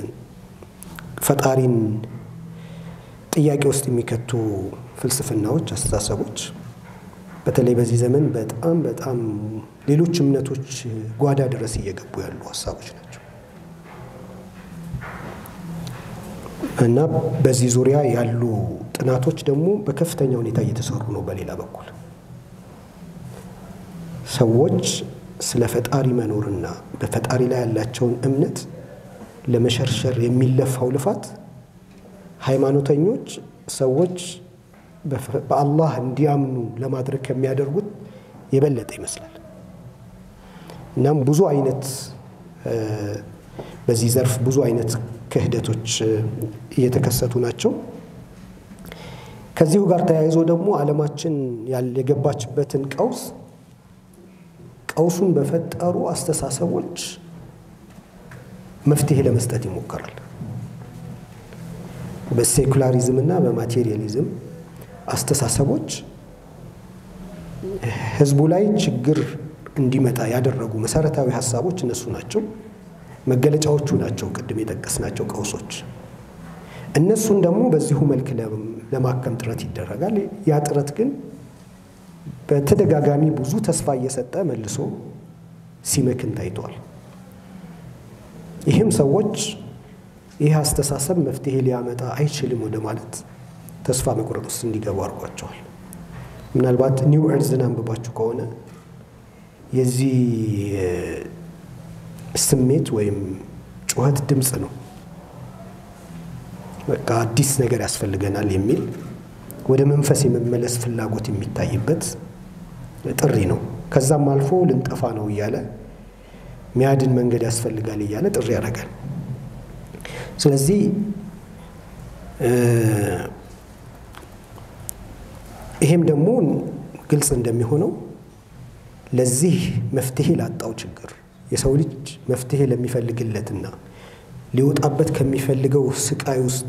C: ፈጣሪን ጥያቄ ውስጥ የሚከቱ ፍልስፍናዎች፣ አስተሳሰቦች በተለይ በዚህ ዘመን በጣም በጣም ሌሎች እምነቶች ጓዳ ድረስ እየገቡ ያሉ ሀሳቦች ናቸው እና በዚህ ዙሪያ ያሉ ጥናቶች ደግሞ በከፍተኛ ሁኔታ እየተሰሩ ነው። በሌላ በኩል ሰዎች ስለ ፈጣሪ መኖርና በፈጣሪ ላይ ያላቸውን እምነት ለመሸርሸር የሚለፋው ልፋት ሃይማኖተኞች ሰዎች በአላህ እንዲያምኑ ለማድረግ ከሚያደርጉት የበለጠ ይመስላል። እናም ብዙ አይነት በዚህ ዘርፍ ብዙ አይነት ክህደቶች እየተከሰቱ ናቸው። ከዚሁ ጋር ተያይዞ ደግሞ ዓለማችን የገባችበትን ቀውስ ቀውሱን በፈጠሩ አስተሳሰቦች መፍትሄ ለመስጠት ይሞከራል። በሴኩላሪዝም እና በማቴሪያሊዝም አስተሳሰቦች ህዝቡ ላይ ችግር እንዲመጣ ያደረጉ መሰረታዊ ሀሳቦች እነሱ ናቸው። መገለጫዎቹ ናቸው ቅድም የጠቀስናቸው ቀውሶች። እነሱን ደግሞ በዚሁ መልክ ለማከም ጥረት ይደረጋል። ያ ጥረት ግን በተደጋጋሚ ብዙ ተስፋ እየሰጠ መልሶ ሲመክን ታይቷል። ይህም ሰዎች ይህ አስተሳሰብ መፍትሄ ሊያመጣ አይችልም ወደ ማለት ተስፋ መቁረጥ ውስጥ እንዲገቡ አድርጓቸዋል። ምናልባት ኒው ኤርዝን አንብባችሁ ከሆነ የዚህ ስሜት ወይም ጩኸት ድምፅ ነው። በቃ አዲስ ነገር ያስፈልገናል የሚል ወደ መንፈስ የመመለስ ፍላጎት የሚታይበት ጥሪ ነው። ከዛም አልፎ ልንጠፋ ነው እያለ ሚያድን መንገድ ያስፈልጋል እያለ ጥሪ ያደርጋል። ስለዚህ ይሄም ደግሞ ግልጽ እንደሚሆነው ለዚህ መፍትሄ ላጣው ችግር የሰው ልጅ መፍትሄ ለሚፈልግለትና ሊወጣበት ከሚፈልገው ስቃይ ውስጥ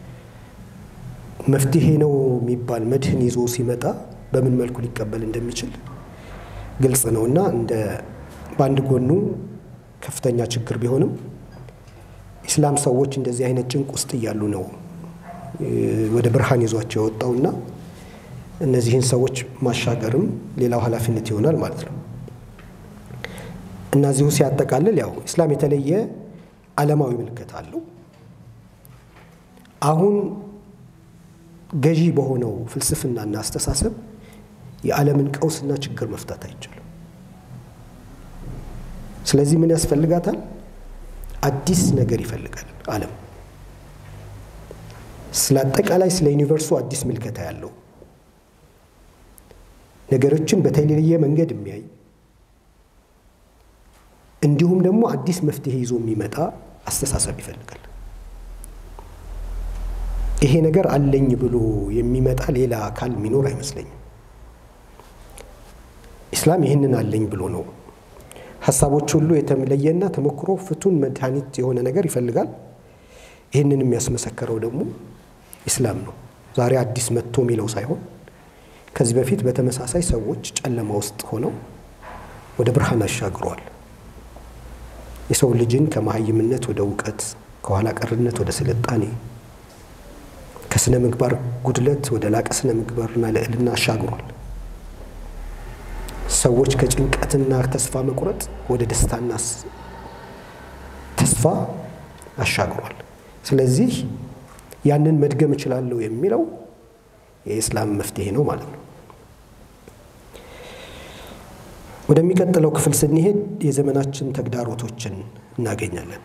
C: መፍትሄ ነው የሚባል መድህን ይዞ ሲመጣ በምን መልኩ ሊቀበል እንደሚችል ግልጽ ነው እና እንደ በአንድ ጎኑ ከፍተኛ ችግር ቢሆንም ኢስላም ሰዎች እንደዚህ አይነት ጭንቅ ውስጥ እያሉ ነው ወደ ብርሃን ይዟቸው የወጣውና እነዚህን ሰዎች ማሻገርም ሌላው ኃላፊነት ይሆናል ማለት ነው። እና እዚሁ ሲያጠቃልል ያው ኢስላም የተለየ ዓለማዊ ምልከት አለው። አሁን ገዢ በሆነው ፍልስፍናና አስተሳሰብ የዓለምን ቀውስና ችግር መፍታት አይቻልም። ስለዚህ ምን ያስፈልጋታል? አዲስ ነገር ይፈልጋል ዓለም። ስለ አጠቃላይ ስለ ዩኒቨርሱ አዲስ ምልከታ ያለው ነገሮችን በተለየ መንገድ የሚያይ እንዲሁም ደግሞ አዲስ መፍትሄ ይዞ የሚመጣ አስተሳሰብ ይፈልጋል። ይሄ ነገር አለኝ ብሎ የሚመጣ ሌላ አካል የሚኖር አይመስለኝም። ኢስላም ይህንን አለኝ ብሎ ነው ሀሳቦች ሁሉ የተለየና ተሞክሮ ፍቱን መድኃኒት የሆነ ነገር ይፈልጋል። ይህንን የሚያስመሰከረው ደግሞ ኢስላም ነው። ዛሬ አዲስ መጥቶ የሚለው ሳይሆን ከዚህ በፊት በተመሳሳይ ሰዎች ጨለማ ውስጥ ሆነው ወደ ብርሃን አሻግሯል። የሰው ልጅን ከመሀይምነት ወደ እውቀት፣ ከኋላ ቀርነት ወደ ስልጣኔ፣ ከስነ ምግባር ጉድለት ወደ ላቀ ስነ ምግባርና ልዕልና አሻግሯል። ሰዎች ከጭንቀትና ተስፋ መቁረጥ ወደ ደስታና ተስፋ አሻግሯል። ስለዚህ ያንን መድገም እችላለሁ የሚለው የኢስላም መፍትሄ ነው ማለት ነው። ወደሚቀጥለው ክፍል ስንሄድ የዘመናችን ተግዳሮቶችን እናገኛለን።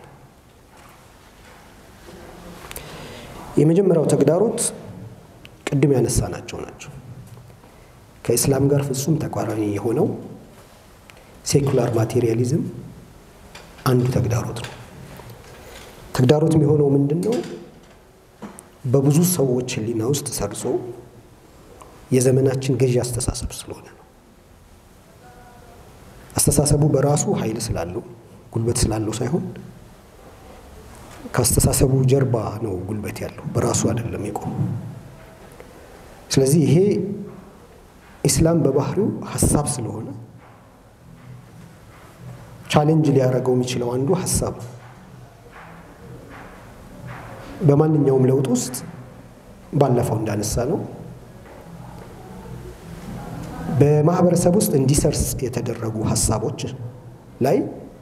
C: የመጀመሪያው ተግዳሮት ቅድም ያነሳናቸው ናቸው። ከኢስላም ጋር ፍጹም ተቃራኒ የሆነው ሴኩላር ማቴሪያሊዝም አንዱ ተግዳሮት ነው። ተግዳሮት የሚሆነው ምንድን ነው? በብዙ ሰዎች ሕሊና ውስጥ ሰርጾ የዘመናችን ገዢ አስተሳሰብ ስለሆነ ነው። አስተሳሰቡ በራሱ ኃይል ስላለው ጉልበት ስላለው ሳይሆን ከአስተሳሰቡ ጀርባ ነው ጉልበት ያለው፣ በራሱ አይደለም የቆሙ። ስለዚህ ይሄ ኢስላም በባህሪው ሀሳብ ስለሆነ ቻሌንጅ ሊያደርገው የሚችለው አንዱ ሀሳብ ነው። በማንኛውም ለውጥ ውስጥ ባለፈው እንዳነሳ ነው በማህበረሰብ ውስጥ እንዲሰርጽ የተደረጉ ሀሳቦች ላይ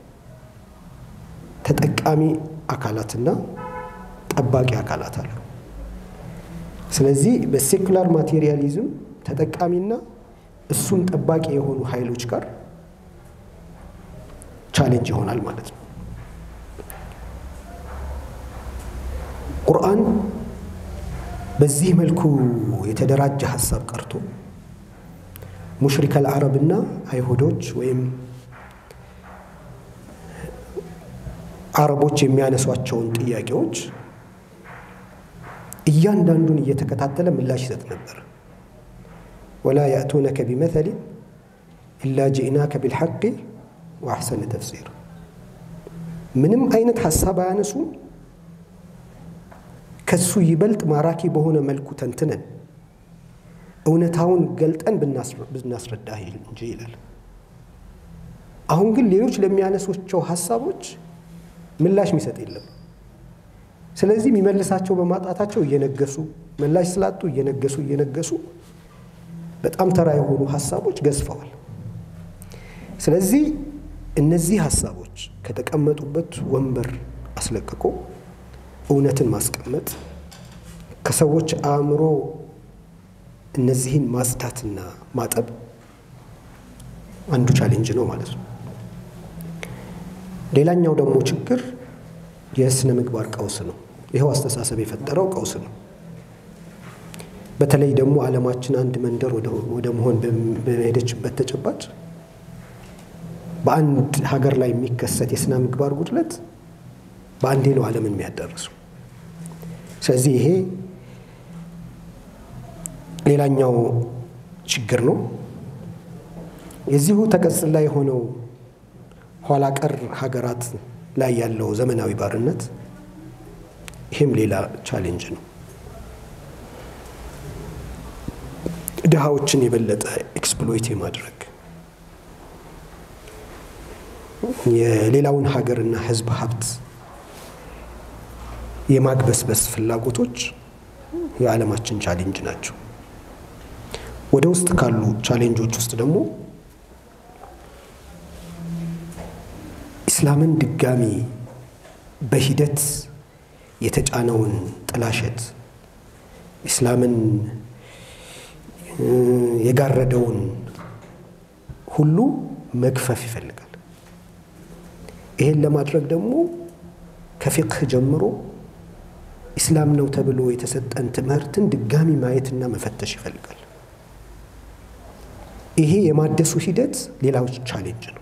C: ተጠቃሚ አካላትና ጠባቂ አካላት አሉ። ስለዚህ በሴኩላር ማቴሪያሊዝም ተጠቃሚና እሱን ጠባቂ የሆኑ ኃይሎች ጋር ቻሌንጅ ይሆናል ማለት ነው። ቁርአን በዚህ መልኩ የተደራጀ ሀሳብ ቀርቶ ሙሽሪከል አረብና አይሁዶች ወይም አረቦች የሚያነሷቸውን ጥያቄዎች እያንዳንዱን እየተከታተለ ምላሽ ይሰጥ ነበር። ወላ ያእቱነከ ቢመተሊን ኢላ ጅእናከ ቢልሐቂ ወአሕሰነ ተፍሲር። ምንም አይነት ሀሳብ አያነሱም ከሱ ይበልጥ ማራኪ በሆነ መልኩ ተንትነን እውነታውን ገልጠን ብናስረዳህ እንጂ ይላል። አሁን ግን ሌሎች ለሚያነሷቸው ሀሳቦች ምላሽ የሚሰጥ የለም። ስለዚህ የሚመልሳቸው በማጣታቸው እየነገሱ ምላሽ ስላጡ እየነገሱ እየነገሱ በጣም ተራ የሆኑ ሀሳቦች ገዝፈዋል። ስለዚህ እነዚህ ሀሳቦች ከተቀመጡበት ወንበር አስለቅቆ እውነትን ማስቀመጥ ከሰዎች አእምሮ እነዚህን ማጽዳትና ማጠብ አንዱ ቻሌንጅ ነው ማለት ነው። ሌላኛው ደግሞ ችግር የስነ ምግባር ቀውስ ነው። ይኸው አስተሳሰብ የፈጠረው ቀውስ ነው። በተለይ ደግሞ ዓለማችን አንድ መንደር ወደ መሆን በሄደችበት ተጨባጭ በአንድ ሀገር ላይ የሚከሰት የስነ ምግባር ጉድለት በአንዴ ነው ዓለምን የሚያዳርሱ። ስለዚህ ይሄ ሌላኛው ችግር ነው። የዚሁ ተቀጽላ የሆነው ኋላ ቀር ሀገራት ላይ ያለው ዘመናዊ ባርነት ይህም ሌላ ቻሌንጅ ነው። ድሃዎችን የበለጠ ኤክስፕሎይት የማድረግ የሌላውን ሀገርና ሕዝብ ሀብት የማግበስበስ ፍላጎቶች የዓለማችን ቻሌንጅ ናቸው። ወደ ውስጥ ካሉ ቻሌንጆች ውስጥ ደግሞ ኢስላምን ድጋሚ በሂደት የተጫነውን ጥላሸት ኢስላምን የጋረደውን ሁሉ መግፈፍ ይፈልጋል። ይሄን ለማድረግ ደግሞ ከፊቅህ ጀምሮ ኢስላም ነው ተብሎ የተሰጠን ትምህርትን ድጋሚ ማየትና መፈተሽ ይፈልጋል። ይሄ የማደሱ ሂደት ሌላው ቻሌንጅ ነው።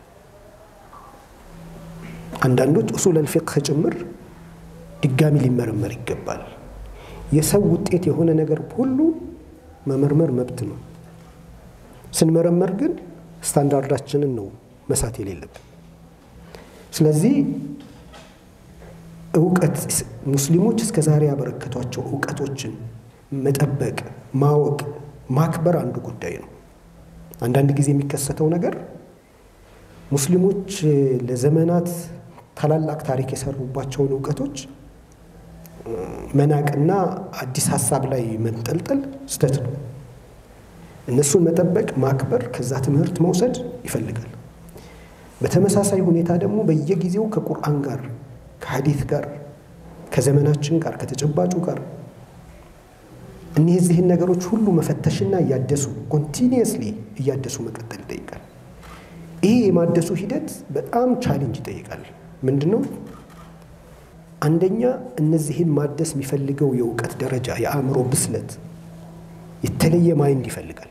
C: አንዳንዶች ኡሱለል ፊቅህ ጭምር ድጋሚ ሊመረመር ይገባል። የሰው ውጤት የሆነ ነገር ሁሉ መመርመር መብት ነው። ስንመረመር ግን ስታንዳርዳችንን ነው መሳት የሌለብን። ስለዚህ እውቀት ሙስሊሞች እስከ ዛሬ ያበረከቷቸው እውቀቶችን መጠበቅ፣ ማወቅ፣ ማክበር አንዱ ጉዳይ ነው። አንዳንድ ጊዜ የሚከሰተው ነገር ሙስሊሞች ለዘመናት ታላላቅ ታሪክ የሰሩባቸውን እውቀቶች መናቅና አዲስ ሀሳብ ላይ መንጠልጠል ስህተት ነው። እነሱን መጠበቅ፣ ማክበር፣ ከዛ ትምህርት መውሰድ ይፈልጋል። በተመሳሳይ ሁኔታ ደግሞ በየጊዜው ከቁርአን ጋር ከሐዲት ጋር ከዘመናችን ጋር ከተጨባጩ ጋር እነዚህን ነገሮች ሁሉ መፈተሽና እያደሱ ኮንቲኒየስሊ እያደሱ መቀጠል ይጠይቃል። ይሄ የማደሱ ሂደት በጣም ቻሌንጅ ይጠይቃል። ምንድን ነው? አንደኛ እነዚህን ማደስ የሚፈልገው የእውቀት ደረጃ የአእምሮ ብስለት የተለየ ማይንድ ይፈልጋል።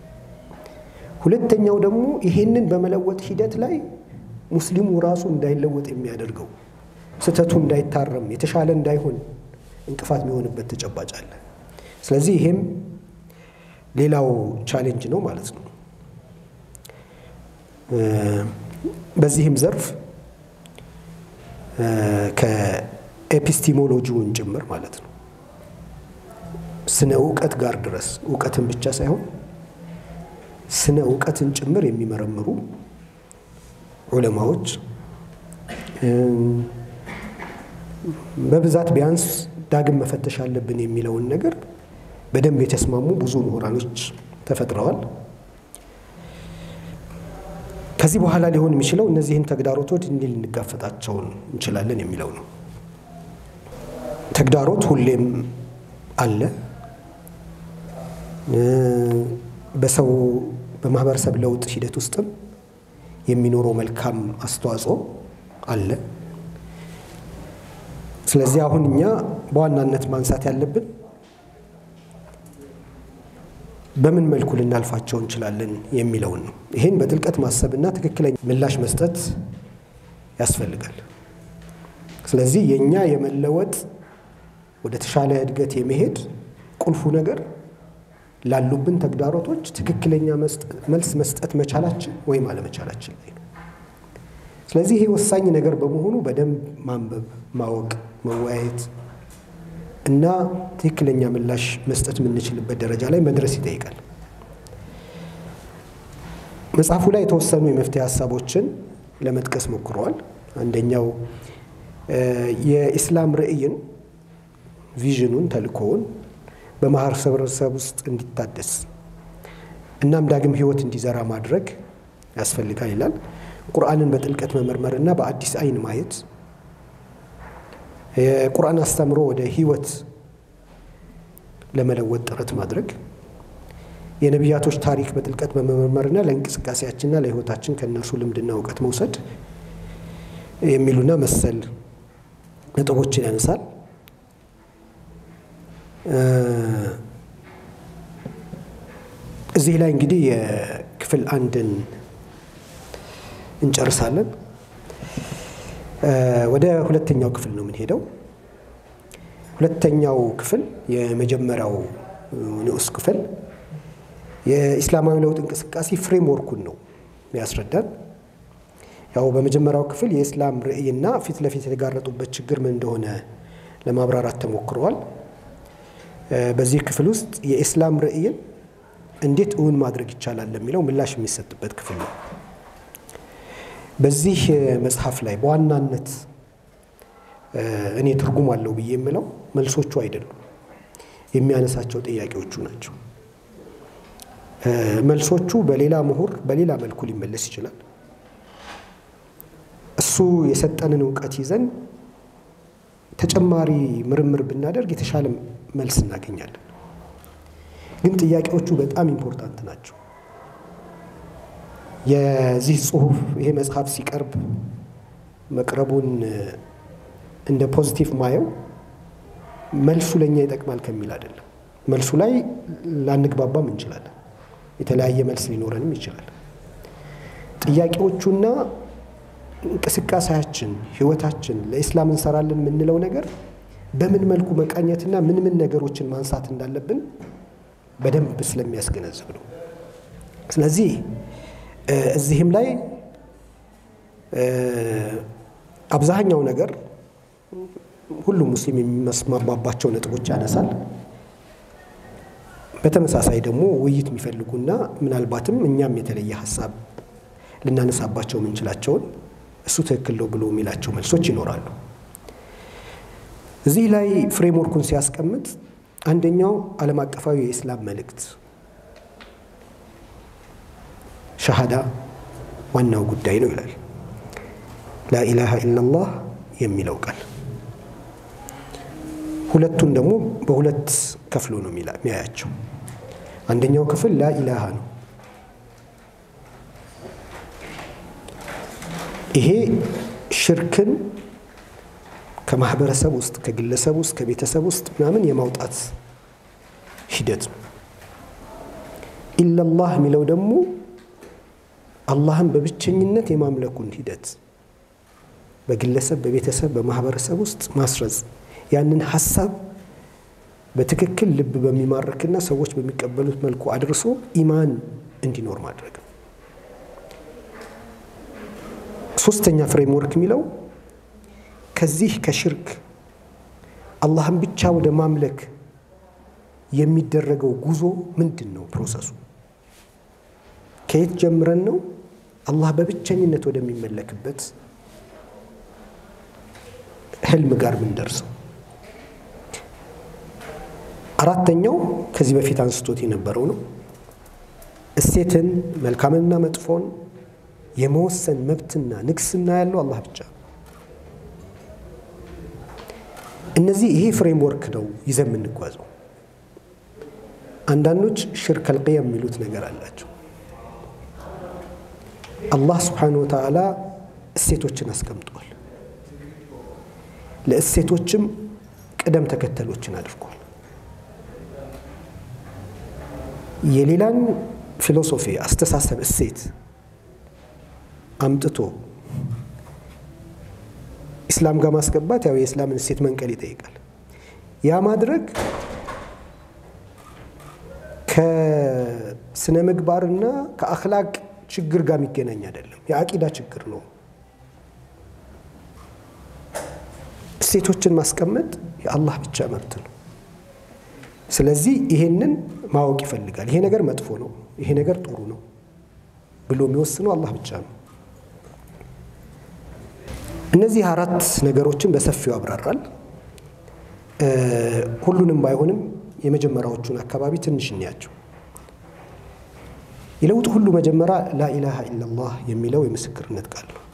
C: ሁለተኛው ደግሞ ይሄንን በመለወጥ ሂደት ላይ ሙስሊሙ ራሱ እንዳይለወጥ የሚያደርገው ስህተቱ እንዳይታረም የተሻለ እንዳይሆን እንቅፋት የሚሆንበት ተጨባጭ አለ። ስለዚህ ይሄም ሌላው ቻሌንጅ ነው ማለት ነው። በዚህም ዘርፍ ከኤፒስቲሞሎጂውን ጭምር ማለት ነው ስነ እውቀት ጋር ድረስ እውቀትን ብቻ ሳይሆን ስነ እውቀትን ጭምር የሚመረምሩ ዑለማዎች በብዛት ቢያንስ ዳግም መፈተሽ አለብን የሚለውን ነገር በደንብ የተስማሙ ብዙ ምሁራኖች ተፈጥረዋል። ከዚህ በኋላ ሊሆን የሚችለው እነዚህን ተግዳሮቶች እንዲህ ልንጋፈጣቸው እንችላለን የሚለው ነው። ተግዳሮት ሁሌም አለ። በሰው በማህበረሰብ ለውጥ ሂደት ውስጥም የሚኖረው መልካም አስተዋጽኦ አለ። ስለዚህ አሁን እኛ በዋናነት ማንሳት ያለብን በምን መልኩ ልናልፋቸው እንችላለን የሚለውን ነው። ይህን በጥልቀት ማሰብና ትክክለኛ ምላሽ መስጠት ያስፈልጋል። ስለዚህ የእኛ የመለወጥ ወደ ተሻለ እድገት የመሄድ ቁልፉ ነገር ላሉብን ተግዳሮቶች ትክክለኛ መልስ መስጠት መቻላችን ወይም አለመቻላችን ላይ ነው። ስለዚህ ይሄ ወሳኝ ነገር በመሆኑ በደንብ ማንበብ፣ ማወቅ፣ መወያየት እና ትክክለኛ ምላሽ መስጠት የምንችልበት ደረጃ ላይ መድረስ ይጠይቃል። መጽሐፉ ላይ የተወሰኑ የመፍትሄ ሀሳቦችን ለመጥቀስ ሞክረዋል። አንደኛው የኢስላም ርዕይን ቪዥኑን ተልእኮውን በማህበረሰብ ውስጥ እንዲታደስ እናም ዳግም ህይወት እንዲዘራ ማድረግ ያስፈልጋል ይላል። ቁርአንን በጥልቀት መመርመርና በአዲስ አይን ማየት የቁርአን አስተምሮ ወደ ህይወት ለመለወጥ ጥረት ማድረግ የነቢያቶች ታሪክ በጥልቀት በመመርመርና ለእንቅስቃሴያችንና ለህይወታችን ከእነርሱ ልምድና እውቀት መውሰድ የሚሉና መሰል ነጥቦችን ያነሳል። እዚህ ላይ እንግዲህ የክፍል አንድን እንጨርሳለን። ወደ ሁለተኛው ክፍል ነው የምንሄደው። ሁለተኛው ክፍል የመጀመሪያው ንዑስ ክፍል የኢስላማዊ ለውጥ እንቅስቃሴ ፍሬምወርኩን ነው ያስረዳን። ያው በመጀመሪያው ክፍል የኢስላም ርዕይና ፊት ለፊት የተጋረጡበት ችግር ምን እንደሆነ ለማብራራት ተሞክረዋል። በዚህ ክፍል ውስጥ የኢስላም ርዕይን እንዴት እውን ማድረግ ይቻላል ለሚለው ምላሽ የሚሰጥበት ክፍል ነው። በዚህ መጽሐፍ ላይ በዋናነት እኔ ትርጉም አለው ብዬ የምለው መልሶቹ አይደሉም፣ የሚያነሳቸው ጥያቄዎቹ ናቸው። መልሶቹ በሌላ ምሁር በሌላ መልኩ ሊመለስ ይችላል። እሱ የሰጠንን እውቀት ይዘን ተጨማሪ ምርምር ብናደርግ የተሻለ መልስ እናገኛለን። ግን ጥያቄዎቹ በጣም ኢምፖርታንት ናቸው። የዚህ ጽሁፍ ይሄ መጽሐፍ ሲቀርብ መቅረቡን እንደ ፖዚቲቭ ማየው መልሱ ለእኛ ይጠቅማል ከሚል አይደለም። መልሱ ላይ ላንግባባም እንችላለን። የተለያየ መልስ ሊኖረንም ይችላል። ጥያቄዎቹና እንቅስቃሴያችን፣ ህይወታችን ለኢስላም እንሰራለን የምንለው ነገር በምን መልኩ መቃኘትና ምን ምን ነገሮችን ማንሳት እንዳለብን በደንብ ስለሚያስገነዝብ ነው። ስለዚህ እዚህም ላይ አብዛኛው ነገር ሁሉም ሙስሊም የሚመስማማባቸው ነጥቦች ያነሳል። በተመሳሳይ ደግሞ ውይይት የሚፈልጉና ምናልባትም እኛም የተለየ ሀሳብ ልናነሳባቸው የምንችላቸውን እሱ ትክክል ነው ብሎ የሚላቸው መልሶች ይኖራሉ። እዚህ ላይ ፍሬምወርኩን ሲያስቀምጥ አንደኛው ዓለም አቀፋዊ የኢስላም መልእክት ሸሃዳ ዋናው ጉዳይ ነው ይላል። ላኢላሃ ኢላላህ የሚለው ቃል ሁለቱን ደግሞ በሁለት ከፍሎ ነው የሚያያቸው። አንደኛው ክፍል ላኢላሃ ነው። ይሄ ሽርክን ከማህበረሰብ ውስጥ ከግለሰብ ውስጥ ከቤተሰብ ውስጥ ምናምን የማውጣት ሂደት ነው። ኢላላህ የሚለው ደግሞ አላህን በብቸኝነት የማምለኩን ሂደት በግለሰብ በቤተሰብ በማህበረሰብ ውስጥ ማስረጽ ያንን ሀሳብ በትክክል ልብ በሚማርክና ሰዎች በሚቀበሉት መልኩ አድርሶ ኢማን እንዲኖር ማድረግ ነው። ሶስተኛ ፍሬምወርክ የሚለው ከዚህ ከሽርክ አላህን ብቻ ወደ ማምለክ የሚደረገው ጉዞ ምንድን ነው? ፕሮሰሱ ከየት ጀምረን ነው አላህ በብቸኝነት ወደሚመለክበት ህልም ጋር ምንደርሰው? አራተኛው ከዚህ በፊት አንስቶት የነበረው ነው። እሴትን መልካምንና መጥፎን የመወሰን መብትና ንግስና ያለው አላህ ብቻ። እነዚህ ይሄ ፍሬምወርክ ነው ይዘን የምንጓዘው። አንዳንዶች ሽርክ አልቅየም የሚሉት ነገር አላቸው። አላህ ስብሓነሁ ወተዓላ እሴቶችን አስቀምጧል። ለእሴቶችም ቅደም ተከተሎችን አድርጓል። የሌላን ፊሎሶፊ፣ አስተሳሰብ፣ እሴት አምጥቶ ኢስላም ጋር ማስገባት ያው የእስላምን እሴት መንቀል ይጠይቃል። ያ ማድረግ ከስነ ምግባርና ከአክላቅ ችግር ጋር የሚገናኝ አይደለም። የአቂዳ ችግር ነው። እሴቶችን ማስቀመጥ የአላህ ብቻ መብት ነው። ስለዚህ ይሄንን ማወቅ ይፈልጋል። ይሄ ነገር መጥፎ ነው፣ ይሄ ነገር ጥሩ ነው ብሎ የሚወስነው አላህ ብቻ ነው። እነዚህ አራት ነገሮችን በሰፊው ያብራራል። ሁሉንም ባይሆንም የመጀመሪያዎቹን አካባቢ ትንሽ እንያቸው። የለውጥ ሁሉ መጀመሪያ ላኢላሃ ኢላላህ የሚለው የምስክርነት ቃል ነው።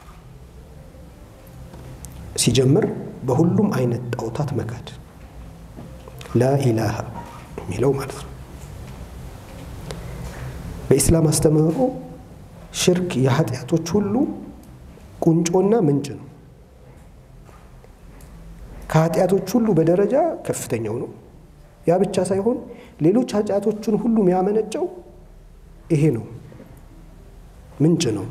C: ሲጀምር በሁሉም አይነት ጣዖታት መካድ ላኢላሃ የሚለው ማለት ነው። በኢስላም አስተምህሮ ሽርክ የኃጢአቶች ሁሉ ቁንጮና ምንጭ ነው። ከኃጢአቶች ሁሉ በደረጃ ከፍተኛው ነው። ያ ብቻ ሳይሆን ሌሎች ኃጢአቶችን ሁሉ የሚያመነጨው ይሄ ነው፣ ምንጭ ነው።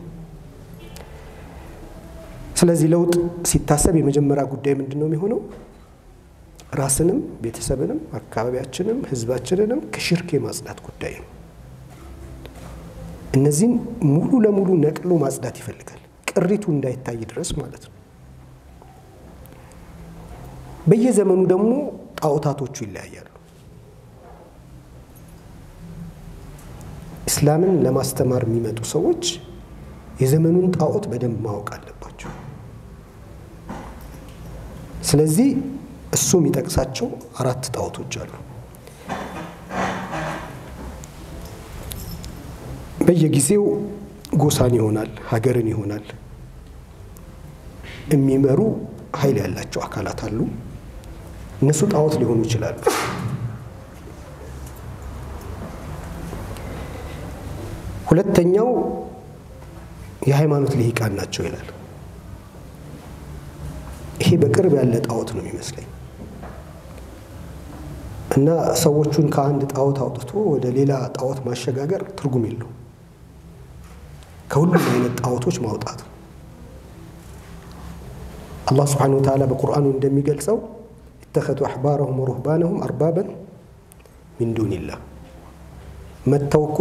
C: ስለዚህ ለውጥ ሲታሰብ የመጀመሪያ ጉዳይ ምንድን ነው የሚሆነው? ራስንም ቤተሰብንም አካባቢያችንም ህዝባችንንም ከሽርክ የማጽዳት ጉዳይ ነው። እነዚህን ሙሉ ለሙሉ ነቅሎ ማጽዳት ይፈልጋል፣ ቅሪቱ እንዳይታይ ድረስ ማለት ነው። በየዘመኑ ደግሞ ጣዖታቶቹ ይለያያሉ። እስላምን ለማስተማር የሚመጡ ሰዎች የዘመኑን ጣዖት በደንብ ማወቅ አለባቸው። ስለዚህ እሱ የሚጠቅሳቸው አራት ጣዖቶች አሉ። በየጊዜው ጎሳን ይሆናል፣ ሀገርን ይሆናል የሚመሩ ኃይል ያላቸው አካላት አሉ። እነሱ ጣዖት ሊሆኑ ይችላሉ። ሁለተኛው የሃይማኖት ልሂቃን ናቸው ይላል። ይሄ በቅርብ ያለ ጣዖት ነው የሚመስለኝ እና ሰዎቹን ከአንድ ጣዖት አውጥቶ ወደ ሌላ ጣዖት ማሸጋገር ትርጉም የለው። ከሁሉም አይነት ጣዖቶች ማውጣት አላህ ስብሓነሁ ወተዓላ በቁርአኑ እንደሚገልጸው ኢተኸዙ አሕባረሁም ወሩህባነሁም አርባበን ሚን ዱኒላህ መተው እኮ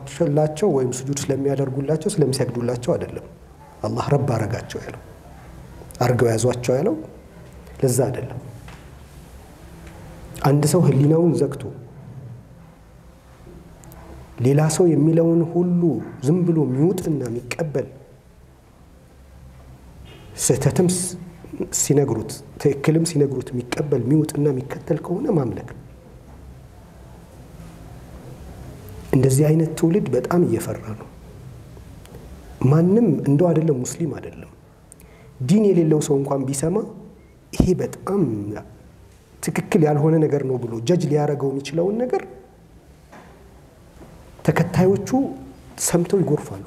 C: ስለሚጎነበሳላቸው ወይም ስጁድ ስለሚያደርጉላቸው ስለሚሰግዱላቸው አይደለም። አላህ ረብ አረጋቸው ያለው አድርገው ያዟቸው ያለው ለዛ አይደለም። አንድ ሰው ህሊናውን ዘግቶ ሌላ ሰው የሚለውን ሁሉ ዝም ብሎ የሚውጥና የሚቀበል ስህተትም ሲነግሩት ትክክልም ሲነግሩት የሚቀበል የሚውጥና የሚከተል ከሆነ ማምለክ ነው። እንደዚህ አይነት ትውልድ በጣም እየፈራ ነው። ማንም እንደው አይደለም ሙስሊም አይደለም ዲን የሌለው ሰው እንኳን ቢሰማ ይሄ በጣም ትክክል ያልሆነ ነገር ነው ብሎ ጀጅ ሊያደርገው የሚችለውን ነገር ተከታዮቹ ሰምተው ይጎርፋሉ።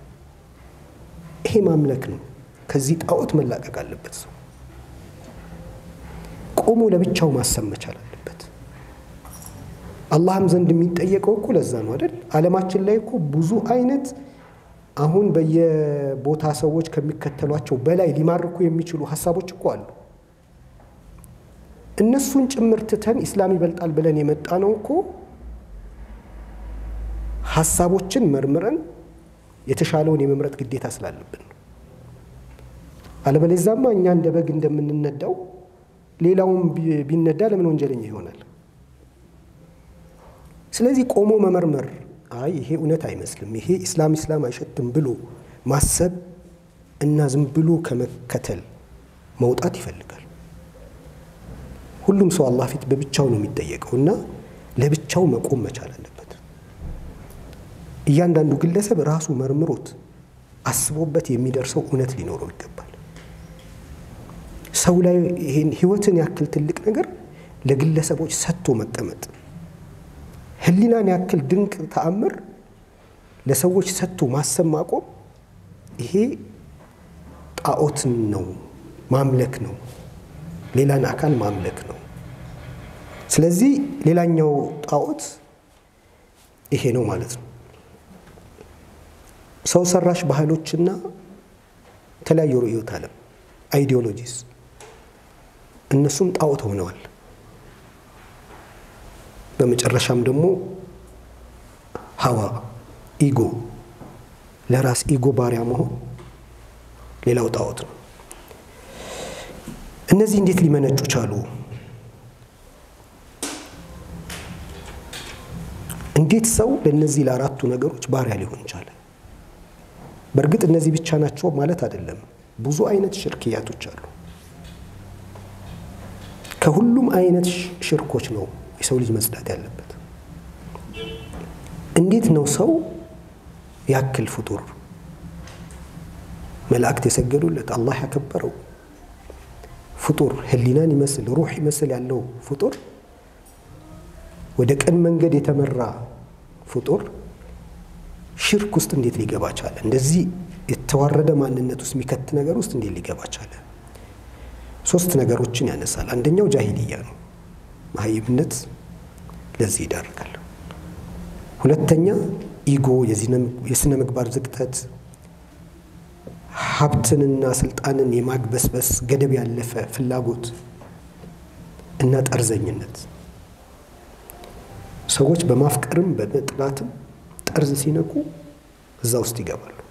C: ይሄ ማምለክ ነው። ከዚህ ጣዖት መላቀቅ አለበት። ሰው ቆሞ ለብቻው ማሰብ መቻል አለበት። አላህም ዘንድ የሚጠየቀው እኮ ለዛ ነው አይደል? ዓለማችን ላይ እኮ ብዙ አይነት አሁን በየቦታ ሰዎች ከሚከተሏቸው በላይ ሊማርኩ የሚችሉ ሀሳቦች እኮ አሉ። እነሱን ጭምር ትተን ኢስላም ይበልጣል ብለን የመጣ ነው እኮ ሀሳቦችን መርምረን የተሻለውን የመምረጥ ግዴታ ስላለብን ነው። አለበለዚያማ እኛ እንደ በግ እንደምንነዳው ሌላውን ቢነዳ ለምን ወንጀለኛ ይሆናል? ስለዚህ ቆሞ መመርመር፣ አይ ይሄ እውነት አይመስልም፣ ይሄ ኢስላም ኢስላም አይሸትም ብሎ ማሰብ እና ዝም ብሎ ከመከተል መውጣት ይፈልጋል። ሁሉም ሰው አላህ ፊት በብቻው ነው የሚጠየቀው እና ለብቻው መቆም መቻል አለበት። እያንዳንዱ ግለሰብ ራሱ መርምሮት አስቦበት የሚደርሰው እውነት ሊኖረው ይገባል። ሰው ላይ ይሄን ህይወትን ያክል ትልቅ ነገር ለግለሰቦች ሰጥቶ መቀመጥ፣ ህሊናን ያክል ድንቅ ተአምር ለሰዎች ሰጥቶ ማሰብ ማቆም፣ ይሄ ጣዖትን ነው ማምለክ ነው፣ ሌላን አካል ማምለክ ነው። ስለዚህ ሌላኛው ጣዖት ይሄ ነው ማለት ነው። ሰው ሰራሽ ባህሎችና የተለያዩ ርዕዮተ ዓለም አይዲዮሎጂስ እነሱም ጣዖት ሆነዋል። በመጨረሻም ደግሞ ሀዋ ኢጎ፣ ለራስ ኢጎ ባሪያ መሆን ሌላው ጣዖት ነው። እነዚህ እንዴት ሊመነጩ ቻሉ? እንዴት ሰው ለእነዚህ ለአራቱ ነገሮች ባሪያ ሊሆን ቻለ? በእርግጥ እነዚህ ብቻ ናቸው ማለት አይደለም። ብዙ አይነት ሽርክያቶች አሉ። ከሁሉም አይነት ሽርኮች ነው የሰው ልጅ መጽዳት ያለበት። እንዴት ነው ሰው ያክል ፍጡር መላእክት የሰገዱለት አላህ ያከበረው ፍጡር ህሊናን ይመስል ሩህ ይመስል ያለው ፍጡር ወደ ቀን መንገድ የተመራ ፍጡር ሽርክ ውስጥ እንዴት ሊገባ ቻለ? እንደዚህ የተዋረደ ማንነት ውስጥ የሚከት ነገር ውስጥ እንዴት ሊገባ ቻለ? ሶስት ነገሮችን ያነሳል። አንደኛው ጃሂልያ ነው፣ መሀይምነት ለዚህ ይዳርጋል። ሁለተኛ ኢጎ፣ የስነ ምግባር ዝቅጠት፣ ሀብትንና ስልጣንን የማግበስበስ ገደብ ያለፈ ፍላጎት እና ጠርዘኝነት። ሰዎች በማፍቀርም በመጥላትም ጠርዝ ሲነቁ እዛ ውስጥ ይገባሉ።